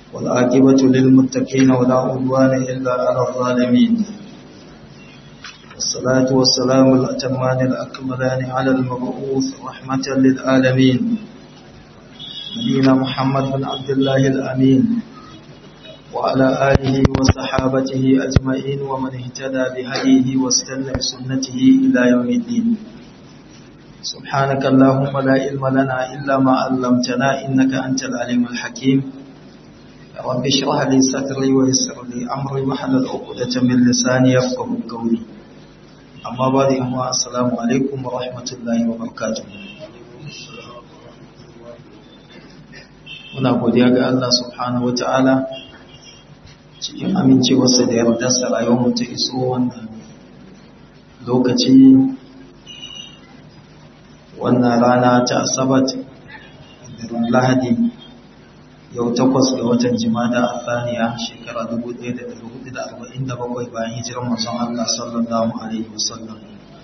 والعاقبة للمتقين ولا عدوان إلا على الظالمين والصلاة والسلام الأتمان الأكملان على المبعوث رحمة للعالمين نبينا محمد بن عبد الله الأمين وعلى آله وصحابته أجمعين ومن اهتدى بهديه واستنى بسنته إلى يوم الدين سبحانك اللهم لا علم لنا إلا ما علمتنا إنك أنت العليم الحكيم رب اشرح لي صدري ويسر لي أمري واحلل عقدة من لساني يفقهوا قولي أما بعد أما السلام عليكم ورحمة الله وبركاته muna godiya ga Allah subhanahu ta'ala cikin amincewarsa da yardarsa rayuwar ta iso wannan lokaci wannan rana ta asabat da lahadi yau takwas ga watan jimada a tsaniya shekara 1447 bayan hijirar masu Allah sallallahu Alaihi wasallam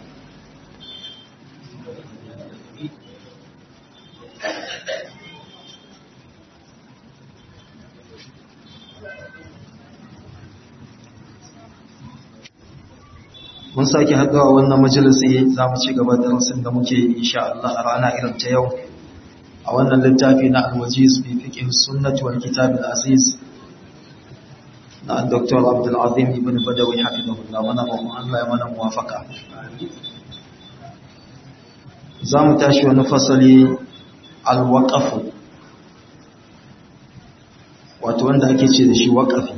mun sake haɗuwa wannan majalisi za mu ci gaba da rasin da muke insha Allah a rana irin ta yau a wannan littafi na alwajiz fi fiqh sunnah wal kitab al aziz na Dr. Abdul Azim ibn Badawi hafizahullah mana ba mu Allah ya mana muwafaka za mu tashi wani fasali al waqaf wato wanda ake ce da shi waqafi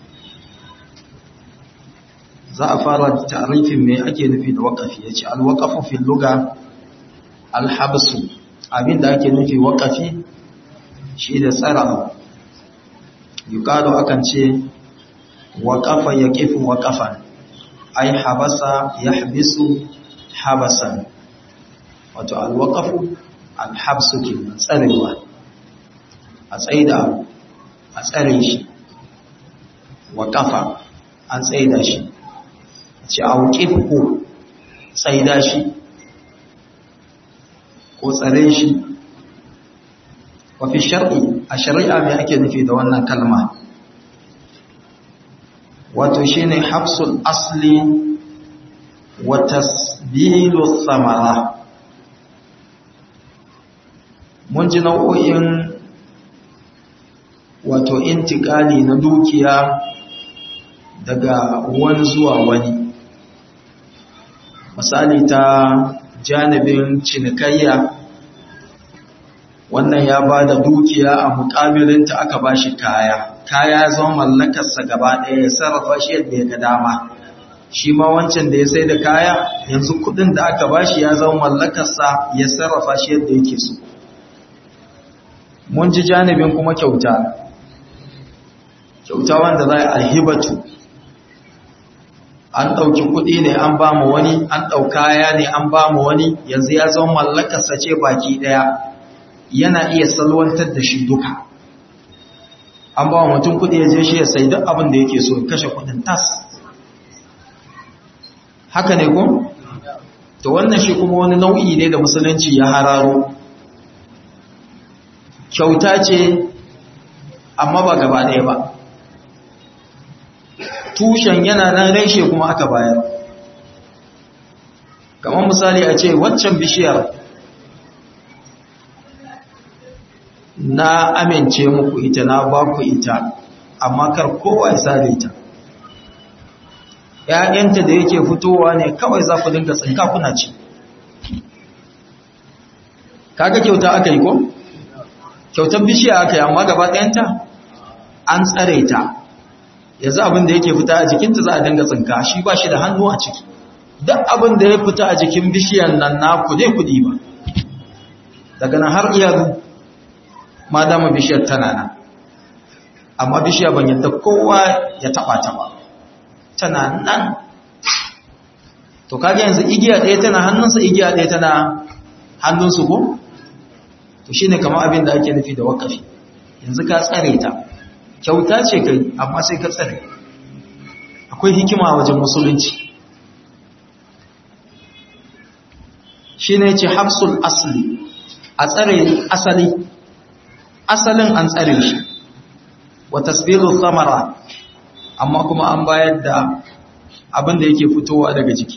za a fara da ta'arifin me ake nufi da waqafi yace al waqafu fil lugha al habsu abinda ake nufi waqafi shi da tsara yuqalu akan ce waqafa yaqifu waqafan ay habasa yahbisu habasan wato al waqafu al habsu kenan tsarewa a tsaida a tsare shi waqafa an tsaida shi ci auƙifu tsaida shi ko tsare shi wafi shar'i a shari'a mai ake nufi da wannan kalma wato shi ne hafsul asli wa tasbilu samara mun ji nau'o'in wato intikali na dukiya daga wani zuwa wani misali ta janibin cinikayya wannan ya ba da dukiya a mukamilinta aka ba shi kaya kaya zama mallakarsa gaba ɗaya ya sarrafa shi yadda ya ga dama shi ma wancan da ya sai da kaya yanzu kudin da aka ba shi ya zama mallakarsa ya sarrafa shi yadda yake so mun ji janibin kuma kyauta kyauta wanda za a alhibatu an ɗauki kuɗi ne an ba mu wani an ɗaukaya ne an ba mu wani yanzu ya zama mallakarsa ce baki ɗaya yana iya salwantar da shi duka an ba mutum kuɗi ya je shi ya sai duk abin da yake so kashe kuɗin tas haka ne ko? to wannan shi kuma wani nau'i ne da musulunci ya hararo kyauta ce amma ba gaba ɗaya ba tushen yana nan reshe kuma aka bayar kamar misali a ce waccan bishiyar na amince muku ita na ba ku ita amma kar kowa ya sare ta ‘ya'yanta da yake fitowa ne kawai za ku dinga tsinka kuna ci kaga kyauta aka yi ko? kyautar bishiya aka yi amma gaba ɗayanta an tsare ta yanzu abin da yake fita a jikinta za a dinga tsinka shi ba shi da hannu a ciki duk abin da ya fita a jikin bishiyan nan na kude kudi ba daga nan har iyalu ma dama bishiyar tana nan amma bishiya ban yadda kowa ya taba ta ba tana nan to kaga yanzu igiya ɗaya tana hannunsa igiya ɗaya tana hannunsu ko to shine kamar abin da ake nufi da wakafi yanzu ka tsare ta kyauta ce kai amma sai ka tsare akwai hikima wajen musulunci shi ne ce hafsul asali a tsare asali asalin an tsare shi wa tasbiru samara amma kuma an bayar da abin da yake fitowa daga jiki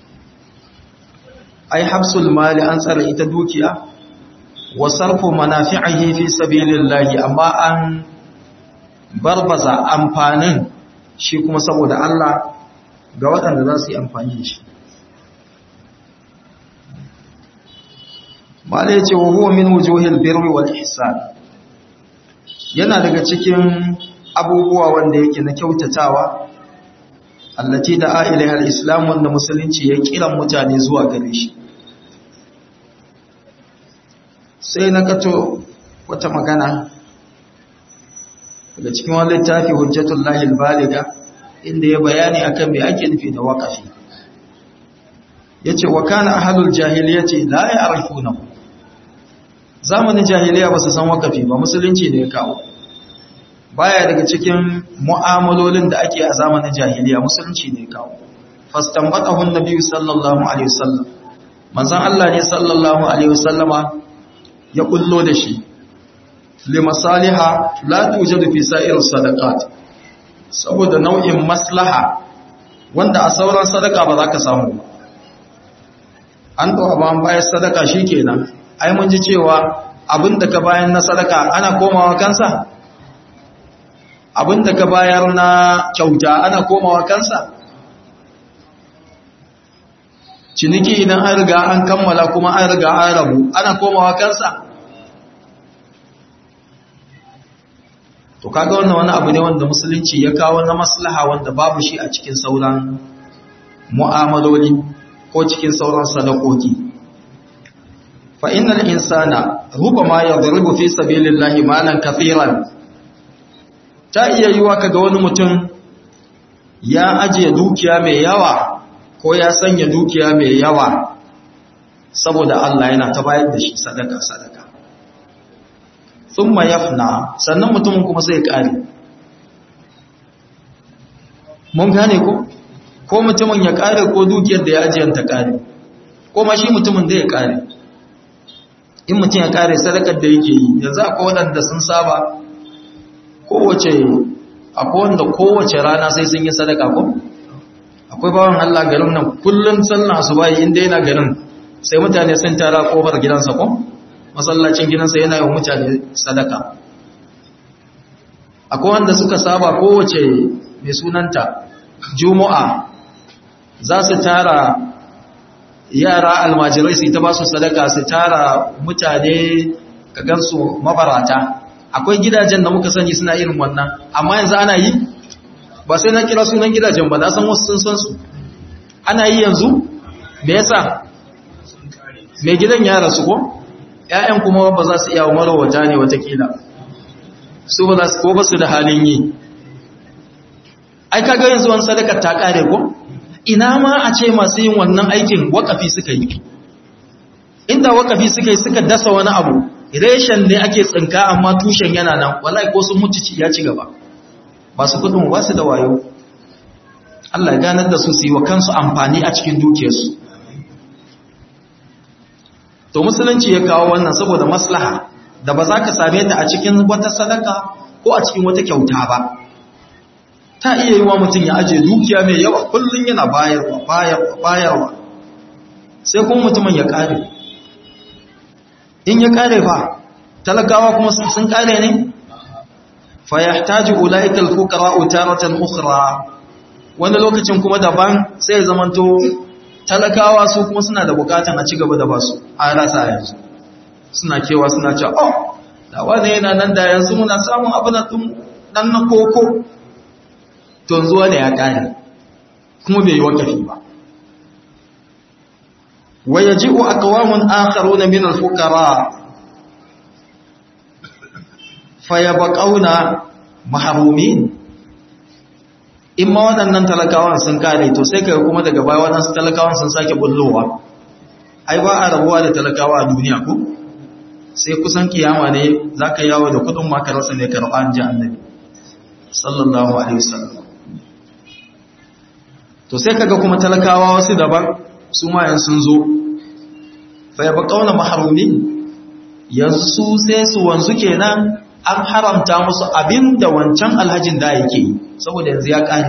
ai habsul mali an tsara ita dukiya wa sarfu manafi'ihi fi sabilillahi amma an barbaza amfanin shi kuma saboda Allah ga waɗanda za su yi amfani da shi mala ya ce wa huwa min wujuhil birri wal ihsan yana daga cikin abubuwa wanda yake na kyautatawa allati da ilaiha al-islam wanda musulunci ya kiran mutane zuwa gare shi sai na kato wata magana daga cikin wani littafi hujjatullahi al-baliga inda ya bayani akan me ake nufi da waqafi yace wa kana ahlul jahiliyyati la ya'rifunahu zamanin jahiliya ba su san waqafi ba musulunci ne ya kawo baya daga cikin mu'amalolin da ake a zamanin jahiliya musulunci ne ya kawo fastanbatahu an-nabi sallallahu alaihi wasallam manzon Allah ne sallallahu alaihi wasallama ya kullo da shi limasaliha la tujadu fi sa'ir sadaqat saboda nau'in maslaha wanda a sauran sadaka ba za ka samu ba an ɗora ba an bayar sadaka shikenan ai mun ji cewa abinda ka bayan na sadaka ana komawa kansa abinda ka bayar na kyauta ana komawa kansa ciniki idan an riga an kammala kuma an riga an rabu ana komawa kansa to kaga wannan wani abu ne wanda musulunci ya kawo na maslaha wanda babu shi a cikin sauran mu'amaloli ko cikin sauran sadakoki fa innal insana rubama yadribu fi sabilillahi malan kathiran ta iya yiwa kaga wani mutum ya ajiye dukiya mai yawa ko ya sanya dukiya mai yawa saboda Allah yana ta bayar da shi sadaka sadaka thumma yafna sannan mutumin kuma sai ya kare mun gane ko ko mutumin ya kare ko dukiyar da ya ajiyar ta kare ko ma shi mutumin da ya kare in mutum ya kare sadakar da yake yi yanzu akwai waɗanda sun saba kowace akwai wanda kowace rana sai sun yi sadaka ko akwai bawan Allah garin nan kullum sallah su bayi inda yana garin sai mutane sun tara kofar gidansa ko masallacin gidansa yana yi mutane sadaka akwai wanda suka saba kowace mai sunanta juma'a za su tara yara almajirai su ta ba su sadaka su tara mutane ka gansu mabarata akwai gidajen da muka sani suna irin wannan amma yanzu ana yi ba sai na kira sunan gidajen ba na san wasu sun san su ana yi yanzu me yasa mai gidan ya rasu ko ƴaƴan kuma ba za su iya marawata ne watakila su ba za su ko ba su da halin yi ai kaga yanzu wani sadaka ta kare ko ina ma a ce masu yin wannan aikin wakafi suka yi inda wakafi suka yi suka dasa wani abu reshen ne ake tsinka amma tushen yana nan wallahi ko sun mutu ya ci gaba ba su kudin ba su da wayo Allah ya ganar da su su yi wa kansu amfani a cikin dukiyarsu to musulunci ya kawo wannan saboda maslaha da ba za ka same ta a cikin wata sadaka ko a cikin wata kyauta ba ta iya yi wa mutum ya ajiye dukiya mai yawa kullum yana bayarwa bayarwa bayarwa sai kuma mutumin ya kare in ya kare fa talakawa kuma sun kare ne fa yahtaju ulaika alfuqara taratan ukhra wani lokacin kuma daban sai ya zamanto talakawa su kuma suna da bukatan a ci gaba da basu a rasa yanzu suna kewa suna cewa oh da wani yana nan da yanzu muna samun abu na dan na koko to zuwa ne ya kare kuma bai yi wakafi ba wa yaji'u aqwamun akharuna min al-fuqara fayabqauna mahrumin in ma waɗannan talakawan sun kare to sai kai kuma daga baya waɗansu talakawan sun sake bullowa ai ba a rabuwa da talakawa a duniya ko sai kusan kiyama ne zaka yawo da kudin ma ka rasa ne karɓa ji annabi sallallahu alaihi wasallam to sai kaga kuma talakawa wasu daban su ma yan sun zo fa ya baqauna mahrumin yanzu su sai su wanzu kenan an haramta musu abin da wancan alhajin da yake yi saboda yanzu ya ƙare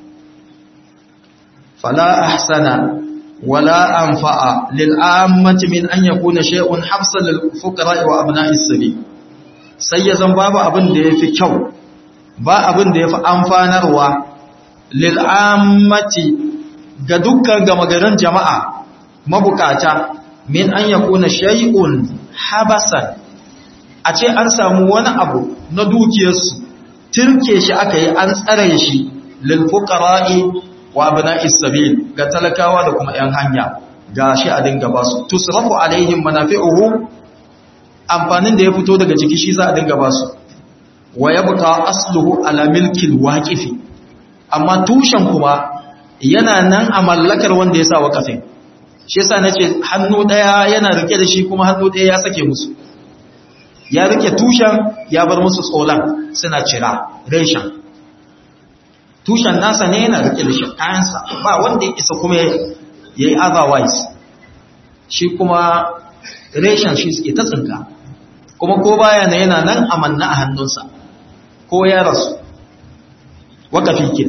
fala ahsana wala anfa'a lil ammati min an yakuna shay'un hafsan lil fuqara wa abna'is sabil sai ya zan babu abin da yafi kyau ba abin da yafi amfanarwa lil ammati ga dukkan gama garin jama'a mabukata min an yakuna shay'un habasan a ce an samu wani abu na dukiyarsu turke shi aka yi an tsare shi lil fuqara'i wa abna'is sabil ga talakawa da kuma yan hanya gashi a dinga basu tusrafu alaihim manafi'uhu amfanin da ya fito daga ciki shi za a dinga basu wa yabqa asluhu ala milkil waqifi amma tushen kuma yana nan a mallakar wanda ya sa wakafin shi yasa nace hannu daya yana rike da shi kuma hannu daya ya sake musu ya rike tushen ya bar musu tsolan suna cira reshen tushen nasa ne yana rike da shi kayansa ba wanda ya isa kuma ya yi otherwise shi kuma reshen shi suke ta tsinka kuma ko baya na yana nan amanna a hannunsa ko ya rasu wakafi ke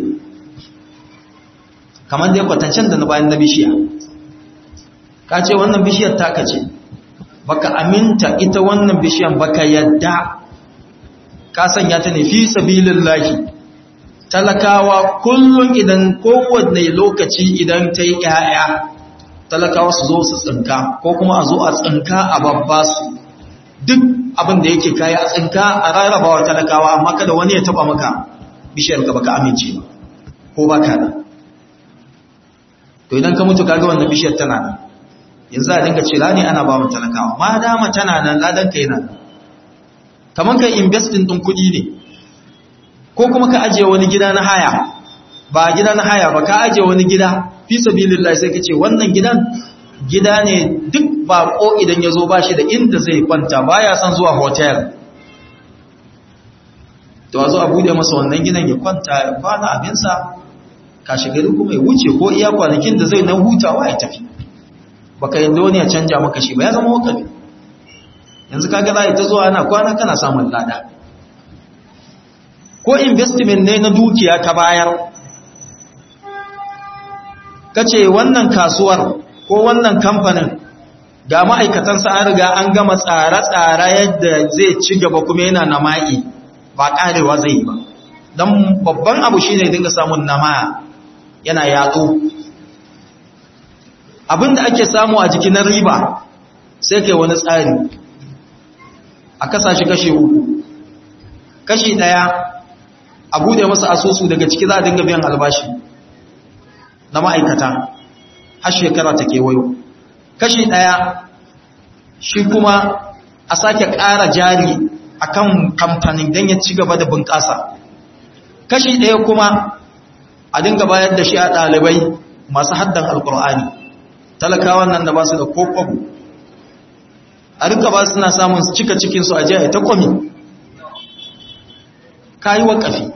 kamar dai kwatancen da na bayan na bishiya ka ce wannan bishiyar taka ce baka aminta ita wannan bishiyar baka yadda ka sanya ta ne fi sabilillahi talakawa kullum idan kowanne lokaci idan ta yi ‘ya'ya talakawa su zo su tsinka ko kuma a zo a tsinka a babba su duk abin da yake kaya a tsinka a rarrabawa talakawa amma kada wani ya taba maka bishiyar ka baka amince ba ko baka da to idan ka mutu kaga wannan bishiyar tana nan yanzu a dinga cira ne ana ba mu talakawa ma dama tana nan ladan ka yana nan kamar ka investing din kuɗi ne ko kuma ka ajiye wani gida na haya ba gida na haya ba ka ajiye wani gida fi sabilillah sai ka ce wannan gidan gida ne duk bako idan ya zo ba shi da inda zai kwanta baya son zuwa hotel to a zo a bude masa wannan gidan ya kwanta ya kwana abinsa kashi gari kuma ya wuce ko iya kwanakin da zai na hutawa ya tafi baka yadda wani ya canja maka shi ba ya zama wakafi yanzu kaga za ta zuwa ana kwana kana samun lada ko investment ne na dukiya ka bayar ka ce wannan kasuwar ko wannan kamfanin ga ma'aikatansa an riga an gama tsare-tsare yadda zai ci gaba kuma yana nama'i ba karewa zai yi ba don babban abu shi ne dinga samun nama yana yatsu abinda ake samu a jikin riba sai kai wani tsari a kasashe kashe uku kashi daya a bude masa asusu daga ciki za a dinga biyan albashi na ma'aikata har shekara ta kewayo kashi daya shi kuma a sake ƙara jari akan kamfanin don ya ci gaba da bunƙasa kashi ɗaya kuma a dinga bayar da shi a ɗalibai masu haddan alkur'ani talakawan nan da ba su da kokobu a rika ba suna samun cika cikinsu a jiya ta kwami kayi waƙafi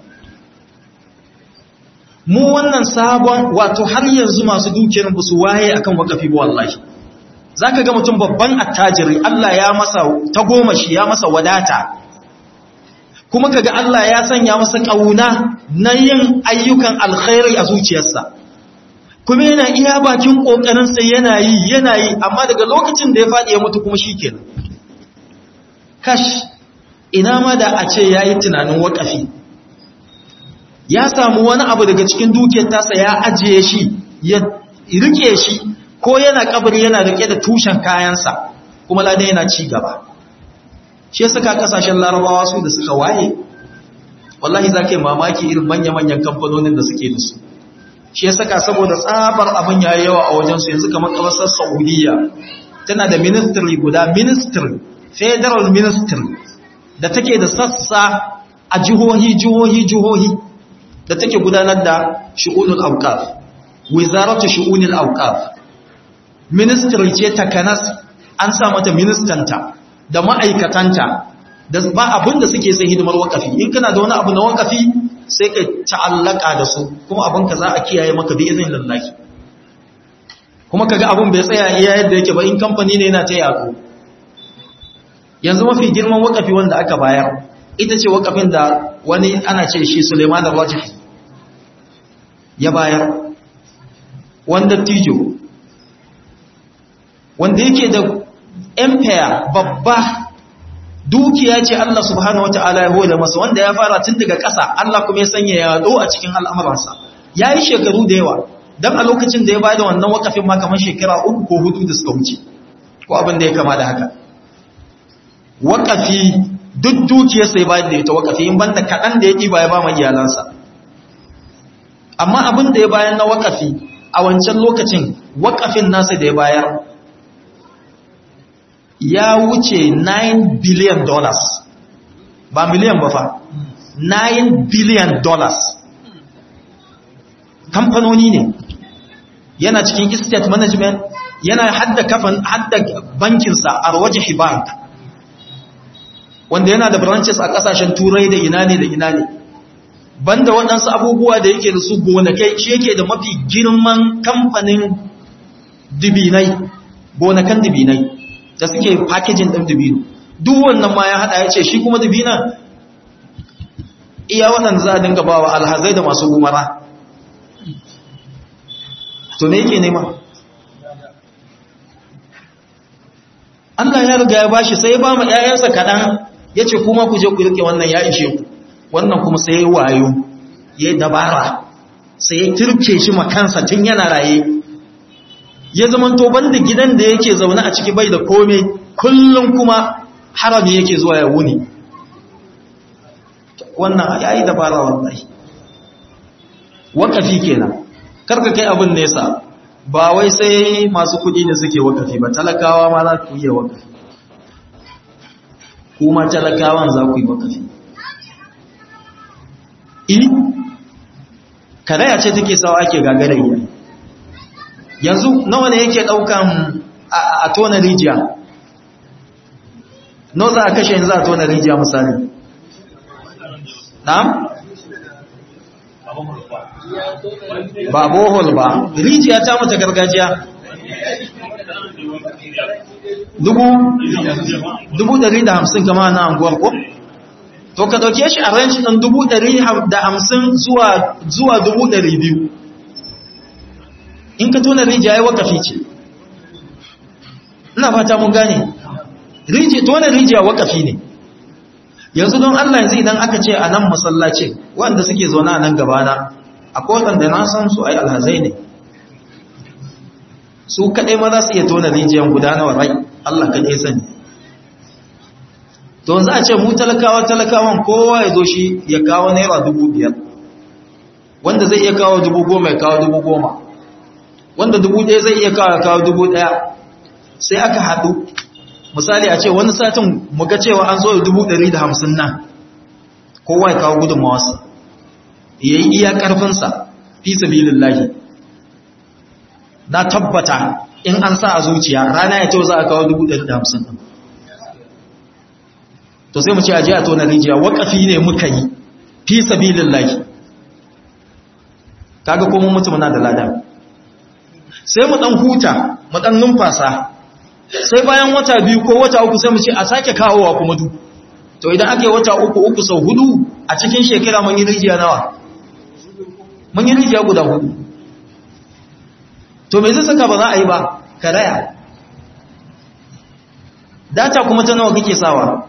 mu wannan sabon wato har yanzu masu dukiyar ba su waye akan waƙafi ba wallahi za ka ga mutum babban attajiri Allah ya masa tagomashi ya masa wadata kuma kaga Allah ya sanya masa ƙauna na yin ayyukan alkhairi a zuciyarsa kuma yana iya bakin ƙoƙarinsa yana yi yana yi amma daga lokacin da ya faɗi ya mutu kuma shi kenan kash ina ma da a ce ya yi tunanin waƙafi ya samu wani abu daga cikin dukiyar tasa ya ajiye shi ya rike shi ko yana kabari yana rike da tushen kayansa kuma ladan yana ci gaba shi ya saka kasashen larabawa su da suka waye wallahi za ka yi mamaki irin manya-manyan kamfanonin da suke da su shi ya saka saboda tsabar abin ya yawa a wajensu yanzu kamar ƙasar saudiya tana da ministry guda ministry federal ministry da take da sassa a jihohi jihohi jihohi da take gudanar da shi'unul auqaf wizaratu shi'unil auqaf ministry ce takanas an sa mata ministanta da ma'aikatanta da ba abin da suke sai hidimar wakafi in kana da wani abu na wakafi sai ka ta'allaka da su kuma abin ka za a kiyaye maka bi izinin lallahi kuma kaga abin bai tsaya iya yadda yake ba in kamfani ne yana ta yako yanzu mafi girman wakafi wanda aka bayar ita ce wakafin da wani ana ce shi Suleiman al-Rajih ya bayar wanda tijo wanda yake da empire babba dukiya ce Allah subhanahu wata'ala ya hoda masa wanda ya fara tun daga ƙasa Allah kuma ya sanya ya do a cikin al'amuransa ya yi shekaru da yawa don a lokacin da ya bayar da wannan wakafin ma kamar shekara uku ko hudu da suka wuce ko abin da ya kama da haka wakafi duk dukiyar sai bayar da ita wakafi in banda kaɗan da ya ɗiba ya ba ma iyalansa amma abin da ya bayar na wakafi a wancan lokacin wakafin nasa da ya bayar ya wuce 9 billion dollars ba miliyan ba fa 9 billion dollars kamfanoni ne yana cikin estate management yana hadda kafan hadda bankinsa a rawajihi bank wanda yana da branches a kasashen turai da ina ne da ina ne banda waɗansu abubuwa da yake da su gonakai shi yake da mafi girman kamfanin dibinai gonakan dibinai da suke packaging ɗin dibino duk wannan ma ya haɗa ya ce shi kuma dibina iya waɗanda za a dinga ba wa alhazai da masu gumara to me yake nema Allah ya riga ya bashi sai ba mu ƴaƴansa kaɗan ya ce kuma ku je ku rike wannan ya ishe ku wannan kuma sai ya wayo ya dabara sai ya turke shi makansa tun yana raye ya zama to banda gidan da yake zaune a ciki bai da kome kullum kuma harami yake zuwa ya wuni wannan ya yi dabara wallahi wakafi kenan karka kai abin nesa ba wai sai masu kudi ne suke wakafi ba talakawa ma za ku iya wakafi kuma talakawan za ku yi wakafi i karaya ce take sawa ake gagarayya yanzu nawa ne yake daukan a tona rijiya nawa za a kashe yanzu a tona rijiya misali na'am ba bohol ba rijiya ta mata gargajiya dubu dubu dari da hamsin kama na anguwar ko to ka dauke shi a ranci ɗin dubu dari da hamsin zuwa zuwa dubu dari biyu in ka tona rijiya ya wakafi ce ina fata mun gane tona rijiya wakafi ne yanzu don Allah yanzu idan aka ce a nan masallacin wanda suke zaune a nan gabana akwai waɗanda na san su ai alhazai ne su kaɗai ma za su iya tona rijiyar gudanarwa rai Allah kaɗai sani to za a ce mu talakawa talakawan kowa ya zo shi ya kawo naira dubu biyar wanda zai iya kawo dubu goma ya kawo dubu goma wanda dubu ɗaya zai iya kawo kawo dubu ɗaya sai aka haɗu misali a ce wani satin muga cewa an zo da dubu ɗari da hamsin nan kowa ya kawo gudunmawarsa ya yi iya ƙarfinsa fi sabilin lahi na tabbata in an sa a zuciya rana ya ce za a kawo dubu ɗari da hamsin nan to sai mu ce a ji a tona rijiya waƙafi ne muka yi fi sabilin lahi kaga ko mun mutu muna da lada sai mu ɗan huta mu ɗan numfasa sai bayan wata biyu ko wata uku sai mu ce a sake kawowa kuma du to idan aka yi wata uku uku sau hudu a cikin shekara mun yi rijiya nawa mun yi rijiya guda hudu to me zai saka ba za a yi ba karaya data kuma ta nawa kake sawa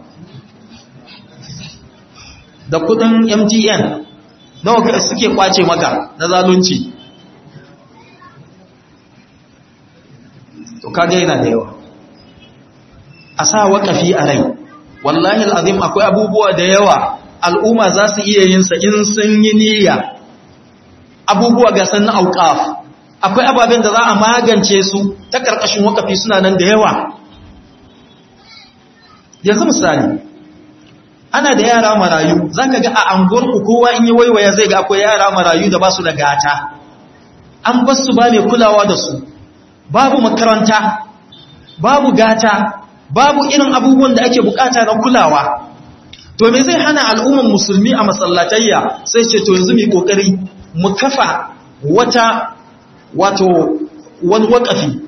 da kudin mtn nawa suke kwace maka na zalunci to kaga yana da yawa a sa waƙafi a rai wallahi al'azim akwai abubuwa da yawa al'umma za su iya yin sa in sun yi niyya abubuwa ga sannan auƙaf akwai ababen da za a magance su ta ƙarƙashin waƙafi suna nan da yawa yanzu misali ana da yara marayu za ka ga a anguwarku kowa in yi waiwaya zai ga akwai yara marayu da ba su da gata an basu ba mai kulawa da su babu makaranta babu gata babu irin abubuwan da ake bukata na kulawa to me zai hana al'umman musulmi a masallatayya sai ce to yanzu mai kokari mu kafa wata wato wani wakafi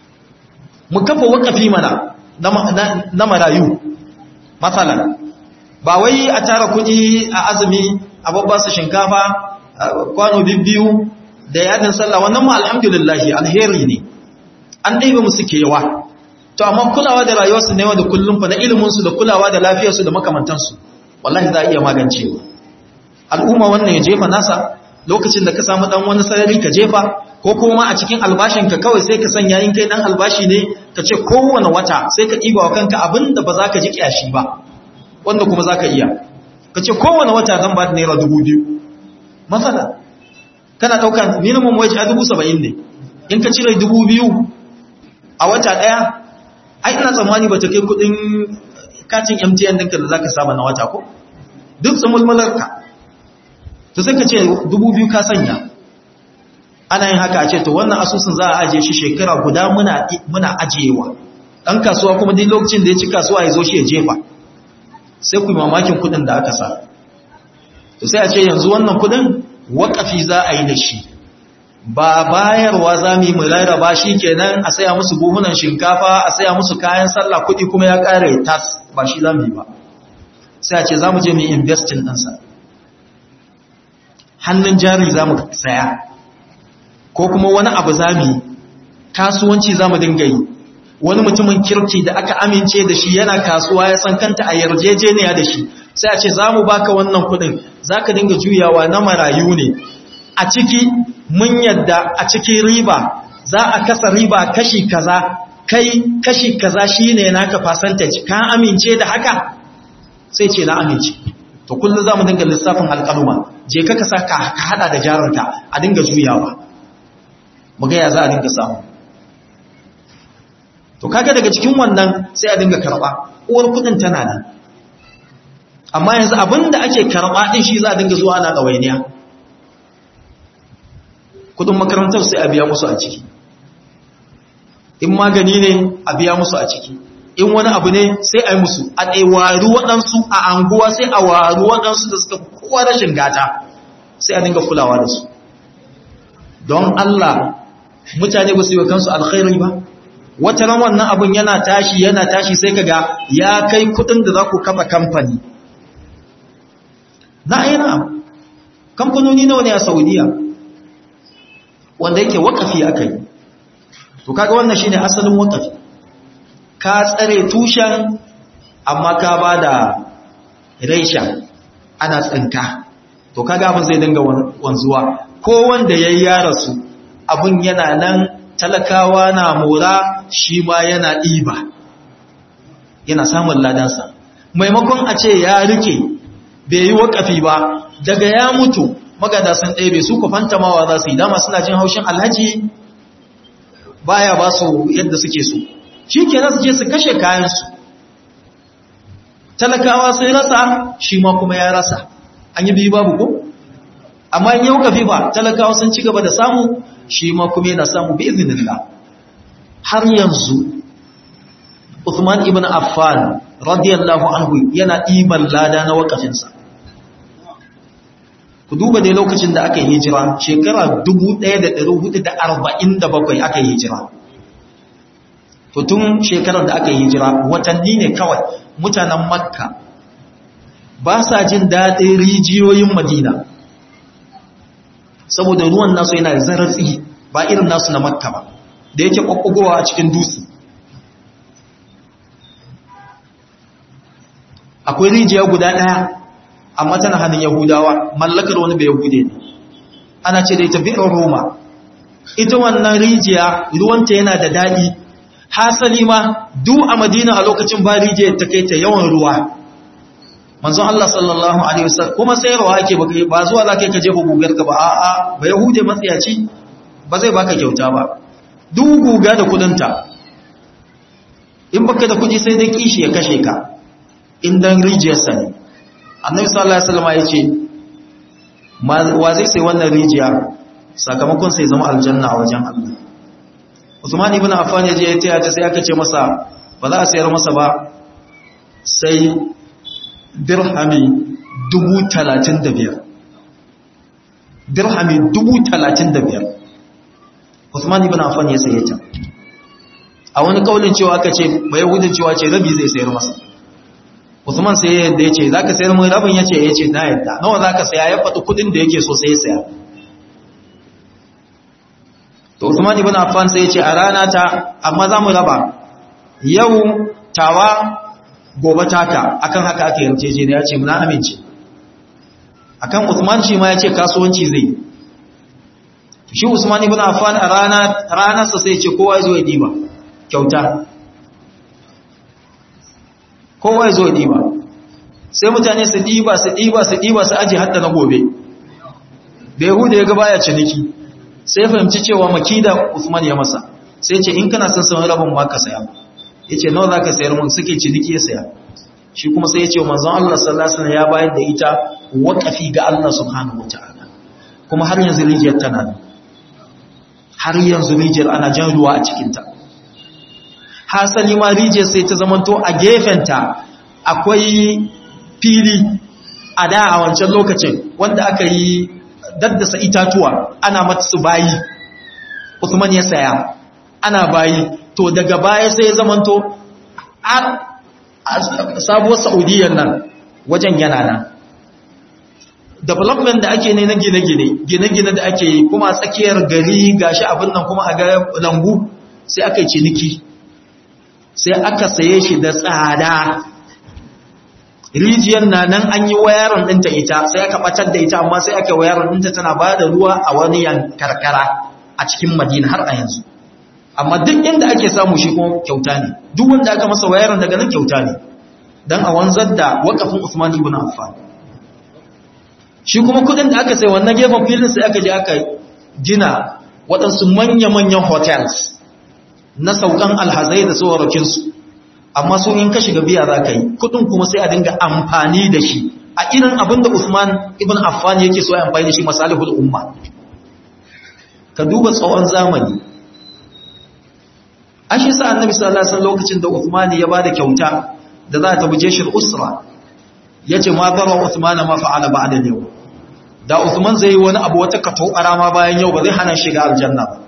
mu kafa wakafi mana na marayu matsalan ba wai a tara kuɗi a azumi a babba su shinkafa kwano biyu da yadin sallah wannan mu alhamdulillahi alheri ne an ɗaiba musu kewa to amma kulawa da rayuwarsu ne da kullum fa na iliminsu da kulawa da lafiyarsu da makamantansu wallahi za a iya magancewa al'umma wannan ya jefa nasa lokacin da ka samu dan wani sarari ka jefa ko kuma a cikin albashinka kawai sai ka sanya in kai dan albashi ne ka ce kowane wata sai ka ɗiba wa kanka abinda ba za ka ji kyashi ba wanda kuma za ka iya ka ce kowane wata zan ba da naira dubu biyu matsala kana ɗaukan minimum wage a dubu saba'in ne in ka cire dubu biyu a wata ɗaya ai ina tsammani ba ta kai kuɗin katin mtn ɗinka da za ka saba na wata ko duk tsamulmularka to sai ka ce dubu biyu ka sanya ana yin haka a ce to wannan asusun za a ajiye shi shekara guda muna muna ajiyewa dan kasuwa kuma duk lokacin da ya ci kasuwa ya zo shi ya jefa sai ku mamakin kudin da aka sa to sai a ce yanzu wannan kudin wakafi za a yi da shi ba bayarwa za mu yi mu rarraba shi kenan a saya musu buhunan shinkafa a saya musu kayan sallah kudi kuma ya kare tas ba shi za mu yi ba sai a ce za mu je mu yi investing ɗinsa hannun jari za mu saya ko kuma wani abu za mu yi kasuwanci za mu dinga yi wani mutumin kirki da aka amince da shi yana kasuwa ya san kanta a yarjejeniya da shi sai a ce za mu baka wannan kudin za ka dinga juyawa na marayu ne a ciki mun yadda a cikin riba za a kasa riba kashi kaza kai kashi kaza shine naka percentage ka amince da haka sai ce na amince to kullum za mu dinga lissafin alƙaluma je ka kasa ka hada da jarinka a dinga juyawa mu ga ya za a dinga samu to kaga daga cikin wannan sai a dinga karba uwar kudin tana nan amma yanzu abinda ake karba din shi za a dinga zuwa ana dawainiya kudin makarantar sai a biya musu a ciki in magani ne a biya musu a ciki in wani abu ne sai a yi musu a ɗaiwaru waɗansu a anguwa sai a waru waɗansu da suka kowa rashin gata sai a dinga kulawa da su don Allah mutane ba su yi wa kansu alkhairi ba wata ran wannan abun yana tashi yana tashi sai kaga ya kai kudin da za ku kafa kamfani na ayyana kamfanoni nawa ne a saudiya wanda yake wakafi aka yi to kaga wannan shine asalin wakafi ka tsare tushen amma ka ba da reshen ana tsinka to kaga abin zai dinga wanzuwa ko wanda ya yi yara su abin yana nan talakawa na mora shi ma yana ɗiba yana samun ladansa maimakon a ce ya rike bai yi wakafi ba daga ya mutu magada sun ɗebe su ku fantamawa za su yi dama suna jin haushin alhaji baya ba su yadda suke so shi ke su je su kashe kayansu talakawa sun rasa shi ma kuma ya rasa an yi biyu babu ko amma in yau kafi ba talakawa sun ci gaba da samu shi ma kuma yana samu bi izinillah har yanzu Uthman ibn Affan radiyallahu anhu yana ɗiban lada na wakafinsa ku duba dai lokacin da aka yi hijira shekara 1447 aka yi hijira to tun shekarar da aka yi hijira watanni ne kawai mutanen makka ba sa jin daɗin rijiyoyin madina saboda ruwan nasu yana da zaratsi ba irin nasu na makka ba da yake ƙwaƙwagowa a cikin dutse akwai rijiya guda ɗaya amma tana hannun yahudawa mallakar wani bai yahude ne ana ce da ita bi'in roma ita wannan rijiya ruwanta yana da daɗi hasali ma duk a madina a lokacin ba rijiyar ta kai ta yawan ruwa manzon Allah sallallahu alaihi wasallam kuma sayarwa ake baka ba zuwa za kai ka jefa gugar ka ba a'a ba yahude matsiyaci ba zai baka kyauta ba duk guga da kudinta in baka da kudi sai dai kishi ya kashe ka in dan rijiyar sa ne annabi sallallahu alaihi wasallam ya ce wa zai sai wannan rijiya sakamakon sai zama aljanna a wajen Allah Usman ibn Affan ya je ya taya ta sai aka ce masa ba za a sayar masa ba sai dirhami dubu talatin da biyar dirhami dubu talatin da biyar Usman ibn Affan ya saye ta a wani kaulin cewa aka ce bai gudun cewa ce rabi zai sayar masa Usman sai ya yadda ya ce za ka sayar mun rabin ya ce ya ce na yadda nawa za ka saya ya faɗi kudin da yake so sai ya saya to Usman ibn Affan sai ya ce a rana ta amma za mu raba yau tawa gobe taka akan haka aka yarjejeniya ya ce muna amince akan Usman shi ma ya ce kasuwanci zai shi Usman ibn Affan a rana ranarsa sai ya ce kowa ya zo ya diba kyauta kowa ya zo ya diba sai mutane su diba su diba su diba su aje hatta na gobe da Yahuda ya ga baya ciniki sai ya fahimci cewa makida Usman ya masa sai ce in kana son samun rabin ma ka saya yace nawa zaka sayar mun suke ciniki ya saya shi kuma sai ya ce manzon Allah sallallahu alaihi wasallam ya bayar da ita waqafi ga Allah subhanahu wataala kuma har yanzu rijiyar tana nan har yanzu rijiyar ana jan ruwa a cikin ta hasali ma rijiyar sai ta zamanto a gefenta akwai fili a da a wancan lokacin wanda aka yi daddasa itatuwa ana mata su bayi Usman ya saya ana bayi to daga baya sai ya zamanto sabuwar saudiyyar nan wajen yana nan development da ake ne na gine-gine gine-gine da ake yi kuma tsakiyar gari gashi abin nan kuma a ga lambu sai aka yi ciniki sai aka saye shi da tsada rijiyar na nan an yi wayarin ɗinta ita sai aka ɓatar da ita amma sai aka wayarin ɗinta tana ba da ruwa a wani yan karkara a cikin madina har a yanzu amma duk inda ake samu shi kuma kyauta ne duk wanda aka masa wayarin daga nan kyauta ne don a wanzar da wakafin usman ibn affan shi kuma kudin da aka sai wannan gefen filin sai aka je aka gina waɗansu manya-manyan hotels na saukan alhazai da tsorakinsu amma su in ka shiga biya za ka yi kudin kuma sai a dinga amfani da shi a irin abin da usman ibn affan yake so ya amfani da shi masalihul umma ka duba tsawon zamani an shi sa annabi sallallahu alaihi wasallam lokacin da usman ya bada kyauta da za ta buje shi usra yace ma bara usman ma fa'ala ba'da yau da usman zai yi wani abu wata kato arama bayan yau ba zai hana shiga aljanna ba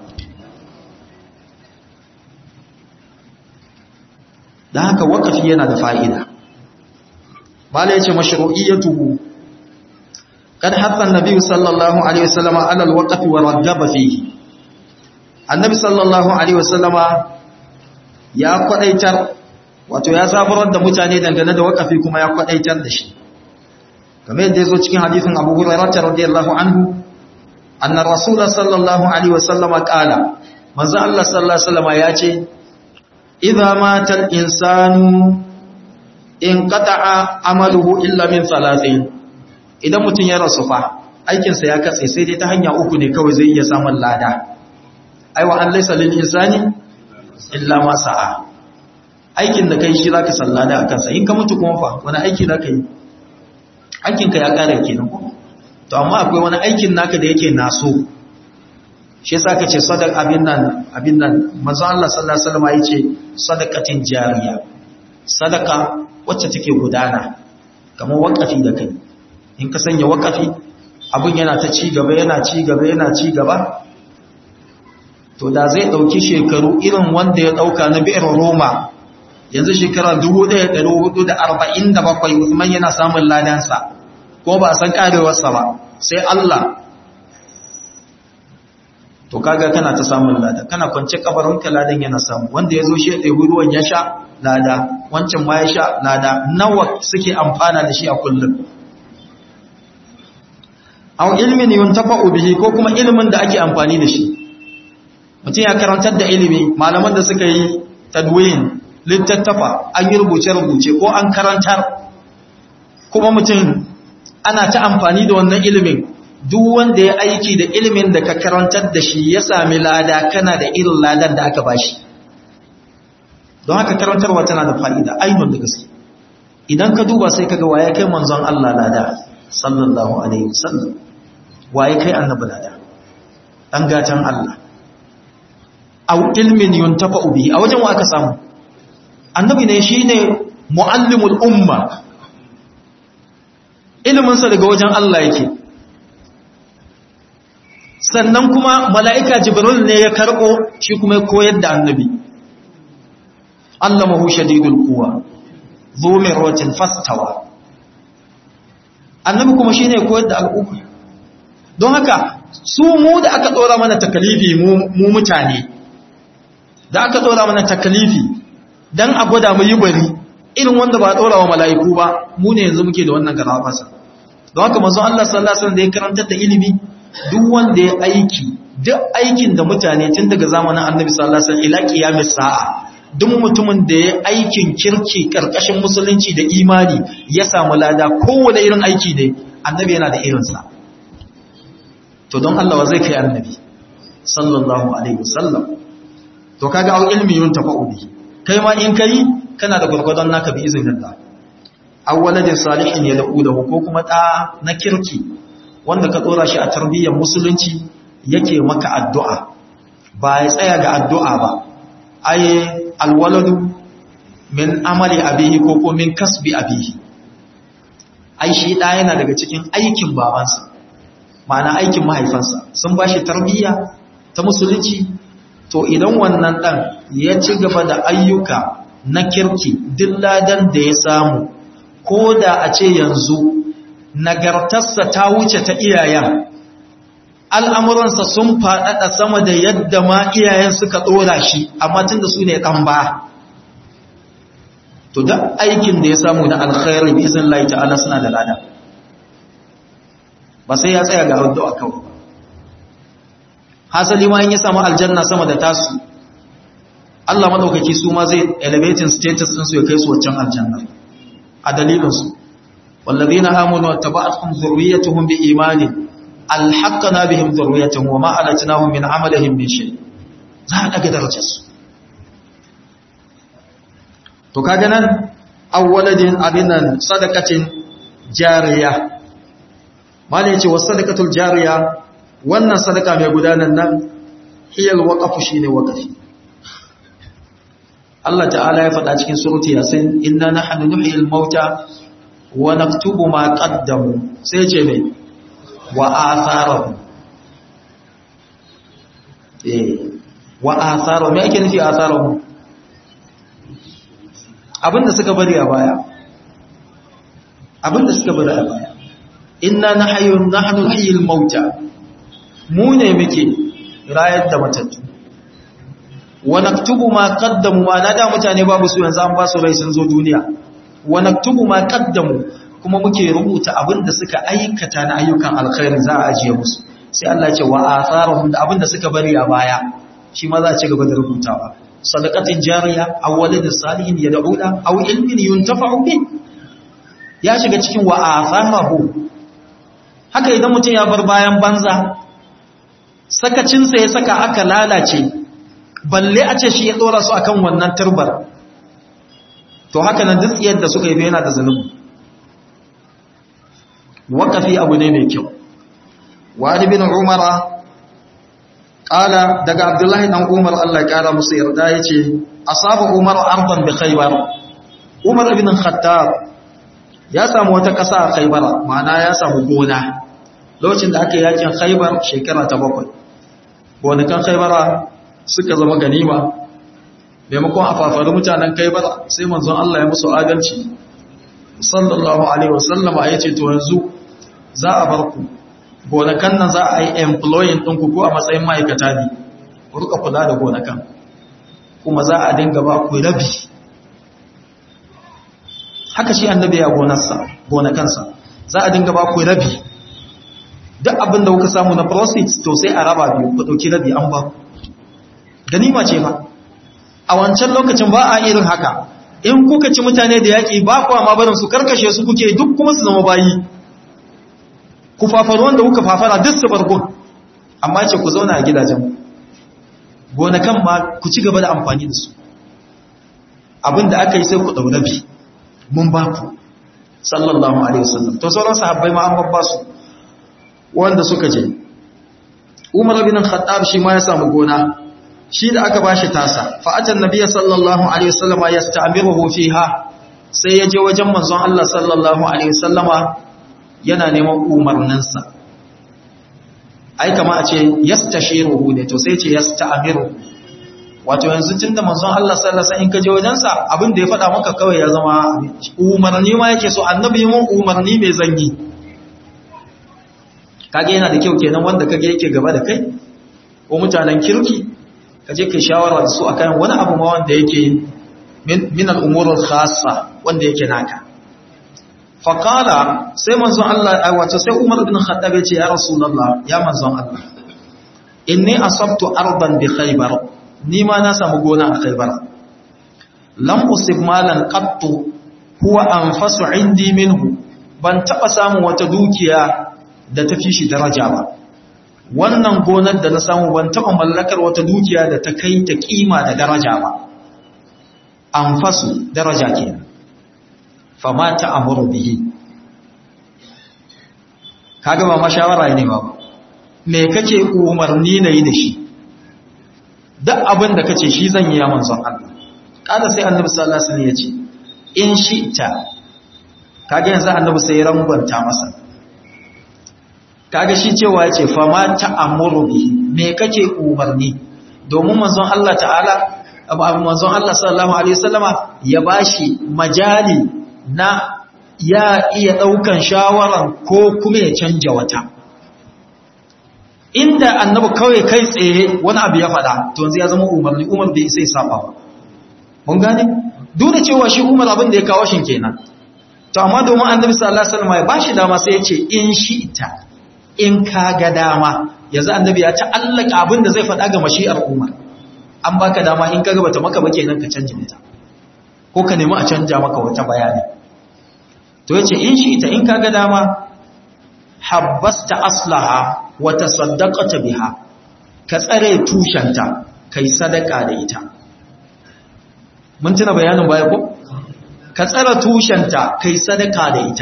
da haka wakafi yana da fa'ida bala ya ce mashru'iyyatuhu kad hatta annabi sallallahu alaihi wasallam ala alwaqfi wa ragaba fihi annabi sallallahu alaihi wasallam ya kwadaitar wato ya zaburar da mutane dangane da wakafi kuma ya kwadaitar da shi kamar yadda yazo cikin hadisin Abu Hurairah radiyallahu anhu anna rasul sallallahu alaihi wasallam qala manzo Allah sallallahu alaihi wasallam ya ce idza mata al-insanu in qata'a amaluhu illa min thalathin idan mutun ya rasu fa aikin sa ya katse sai dai ta hanya uku ne kawai zai iya samun lada aiwa an laysa lil insani illa ma sa'a aikin da kai shi zaka sallada akan sa in ka mutu kuma fa wani aiki zaka yi aikin ka ya kare kenan ko to amma akwai wani aikin naka da yake naso shi yasa kace sadaq abin nan abin nan manzo Allah sallallahu alaihi wasallam yace sadaqatin jariya sadaka wacce take gudana kamar wakafi da kai in ka sanya wakafi abin yana ta ci gaba yana ci gaba yana ci gaba to da zai dauki shekaru irin wanda ya dauka na bi'ir Roma yanzu shekara 1447 Usman yana samun ladansa ko ba san karewarsa ba sai Allah to kaga kana ta samun lada kana kwance kabarinka ladan yana samu wanda ya zo shi ya ruwan ya sha lada wancan ma ya sha lada nawa suke amfana da shi a kullum aw ilmin yuntafa'u bihi ko kuma ilimin da ake amfani da shi mutum ya karantar da ilimi malaman da suka yi tadwin littattafa an yi rubuce-rubuce ko an karantar kuma mutum ana ta amfani da wannan ilimin duk wanda ya aiki da ilimin da ka karantar da shi ya sami lada kana da irin ladan da aka bashi don haka karantarwa tana da fa'ida ainihin da gaske idan ka duba sai kaga waye kai manzon Allah lada sallallahu alaihi wasallam waye kai annabi lada dan gatan Allah aw ilmin yuntafa bihi a wajen wa aka samu annabi ne shine muallimul umma ilimin sa daga wajen Allah yake sannan kuma mala'ika jibril ne ya karɓo shi kuma ya koyar da annabi allamahu shadidul kuwa zu mirwatin fastawa annabi kuma shine koyar da al'umma don haka su mu da aka dora mana takalifi mu mutane da aka dora mana takalifi dan a gwada mu yi bari irin wanda ba dora wa mala'iku ba mu ne yanzu muke da wannan garabasa don haka manzo Allah sallallahu alaihi wasallam da ya karantar da ilimi duk wanda ya aiki duk aikin da mutane tun daga zamanin Annabi sallallahu alaihi wasallam ila qiyamis sa'a duk mutumin da ya aikin kirki karkashin musulunci da imani ya samu lada kowane irin aiki ne Annabi yana da irinsa to don Allah wa zai kai Annabi sallallahu alaihi wasallam to kaga au ilmi yun tafa'u bihi kai ma in kai kana da gurgurdon naka bi iznillah awwaladin salihin ya da'u da ko kuma da na kirki wanda ka tsora shi a tarbiyyar musulunci yake maka addu'a ba ya tsaya ga addu'a ba ai alwaladu min amali abihi ko ko min kasbi abihi ai shi da yana daga cikin aikin babansa ma'ana aikin mahaifansa sun ba shi tarbiyya ta musulunci to idan wannan dan ya ci gaba da ayyuka na kirki duk ladan da ya samu ko da a ce yanzu nagartarsa ta wuce ta iyayen al'amuransa sun faɗaɗa sama da yadda ma iyayen suka ɗora shi amma tun da su ne ɗan ba to da aikin da ya samu na alkhairu bi izin lai ta'ala suna da lada ba sai ya tsaya ga hudu a kawai hasali ma in ya samu aljanna sama da tasu Allah maɗaukaki su ma zai elevating status ɗinsu ya kai su waccan aljannar a dalilinsu والذين آمنوا واتبعتهم ذريتهم بإيمان ألحقنا بهم ذريتهم وما ألتناهم من عملهم من شيء za a ɗaga darajarsu to kaga nan awwaladin abinan sadakacin jariya malai ce wasu sadakatul jariya wannan sadaka mai gudanar nan hiyar waƙafu shi ne waƙafi Allah ta'ala ya faɗa cikin surutu yasin inna nahnu nuhyil mauta wa naktubu ma qaddamu sai ce mai wa atharahu eh wa atharahu me ake nufi atharahu abinda suka bari a baya abinda suka bari a baya inna nahyu nahnu nuhyil mauta mu ne muke rayar da matattu wa naktubu ma qaddamu ma da mutane babu su yanzu an ba su rai sun zo duniya wa naktubu ma qaddamu kuma muke rubuta abinda suka aikata na ayyukan alkhairi za a ajiye musu sai Allah ya ce wa atharuhum da abinda suka bari a baya shi ma za a ci gaba da rubutawa sadaqatin jariya aw waladin salihin yad'una aw ilmin yuntafa'u bi ya shiga cikin wa atharahu haka idan mutum ya bar bayan banza sakacinsa ya saka aka lalace balle a ce shi ya dora su akan wannan turbar to haka nan duk yadda suka yi yana da zanubu waƙafi abu ne mai kyau wani bin umara ƙala daga abdullahi ɗan umar allah ƙara musu yarda ya ce a saba umar arban da khaibar umar ibn khattab ya samu wata ƙasa a khaibara ma'ana ya samu gona lokacin da aka yi yakin khaibar shekara ta bakwai gonakan khaibara suka zama ganima maimakon a fafari mutanen khaibara sai manzon Allah ya musu adalci sallallahu alaihi wasallama ya ce to yanzu za a bar ku gonakan nan za a yi employing ɗinku ko a matsayin ma'aikata ne ku rika kula da gonakan kuma za a dinga ba ku rabi haka shi annabi ya gonarsa gonakansa za a dinga ba ku rabi duk abin da kuka samu na profit to sai a raba biyu ku dauki rabi an ba ganima ce ba a wancan lokacin ba a irin haka in kuka ci mutane da yaki ba ku ma barin su karkashe su kuke duk kuma su zama bayi ku fafaru wanda kuka fafara duk su bargon amma ce ku zauna a gidajen gonakan ma ku ci gaba da amfani da su abin da aka yi sai ku dau rabi mun ba ku sallallahu alaihi wasallam to sauran sahabbai ma an babba su wanda suka je Umar bin Khattab shi ma ya samu gona shi da aka bashi tasa fa atan nabiyyi sallallahu alaihi wasallama yasta'miruhu fiha sai ya je wajen manzon Allah sallallahu alaihi wasallama yana neman umarninsa ai kama a ce yastashiruhu ne to sai ce yasta'miru wato yanzu tun da manzon Allah sallallahu alaihi in ka je wajensa abin da ya faɗa maka kawai ya zama umarni ma yake so annabi mun umarni mai zanyi kage yana da kyau kenan wanda kage yake gaba da kai ko mutanen kirki kaje kai shawara da su akan wani abu ma wanda yake min al-umurul khassa wanda yake naka faqala sai manzon Allah wato sai Umar bin Khattab ya ce ya rasulullah ya manzon Allah inni asabtu ardan bi khaybar ni ma na samu gona a khaybar lam usib malan qattu huwa anfasu indi minhu ban taba samu wata dukiya da tafi shi daraja ba wannan gonar da na samu ban taba mallakar wata dukiya da ta kai ta kima da daraja ba anfasu daraja kenan fama ta amuru bihi kaga ba mashawara ne ba me kake umarni na yi da shi duk abin da kace shi zan yi ya manzon Allah kada sai annabi sallallahu alaihi wasallam ya ce in shi'ta kaga yanzu annabi sai ya rangwanta masa kaga shi cewa ya ce fama ta amuru bihi me kake umarni domin manzon Allah ta'ala manzon Allah sallallahu alaihi wasallama ya bashi majali na ya iya daukan shawaran ko kuma ya canja wata inda annabi kawai kai tsaye wani abu ya faɗa to yanzu ya zama umarni umar bai sai saba ba mun gane duk da cewa shi umar abin da ya kawo shin kenan to amma domin annabi sallallahu alaihi wasallam ya bashi dama sai ya ce in shi ita in ka ga dama yanzu annabi ya ta'allaka abin da zai faɗa ga mashi'ar umar an baka dama in ka ga bata maka ba kenan ka canja mata ko ka nemi a canja maka wata bayani to yace in shi ita in ka ga dama habbasta aslaha wa tasaddaqata biha ka tsare tushenta kai sadaka da ita mun tuna bayanin baya ko ka tsare tushenta kai sadaka da ita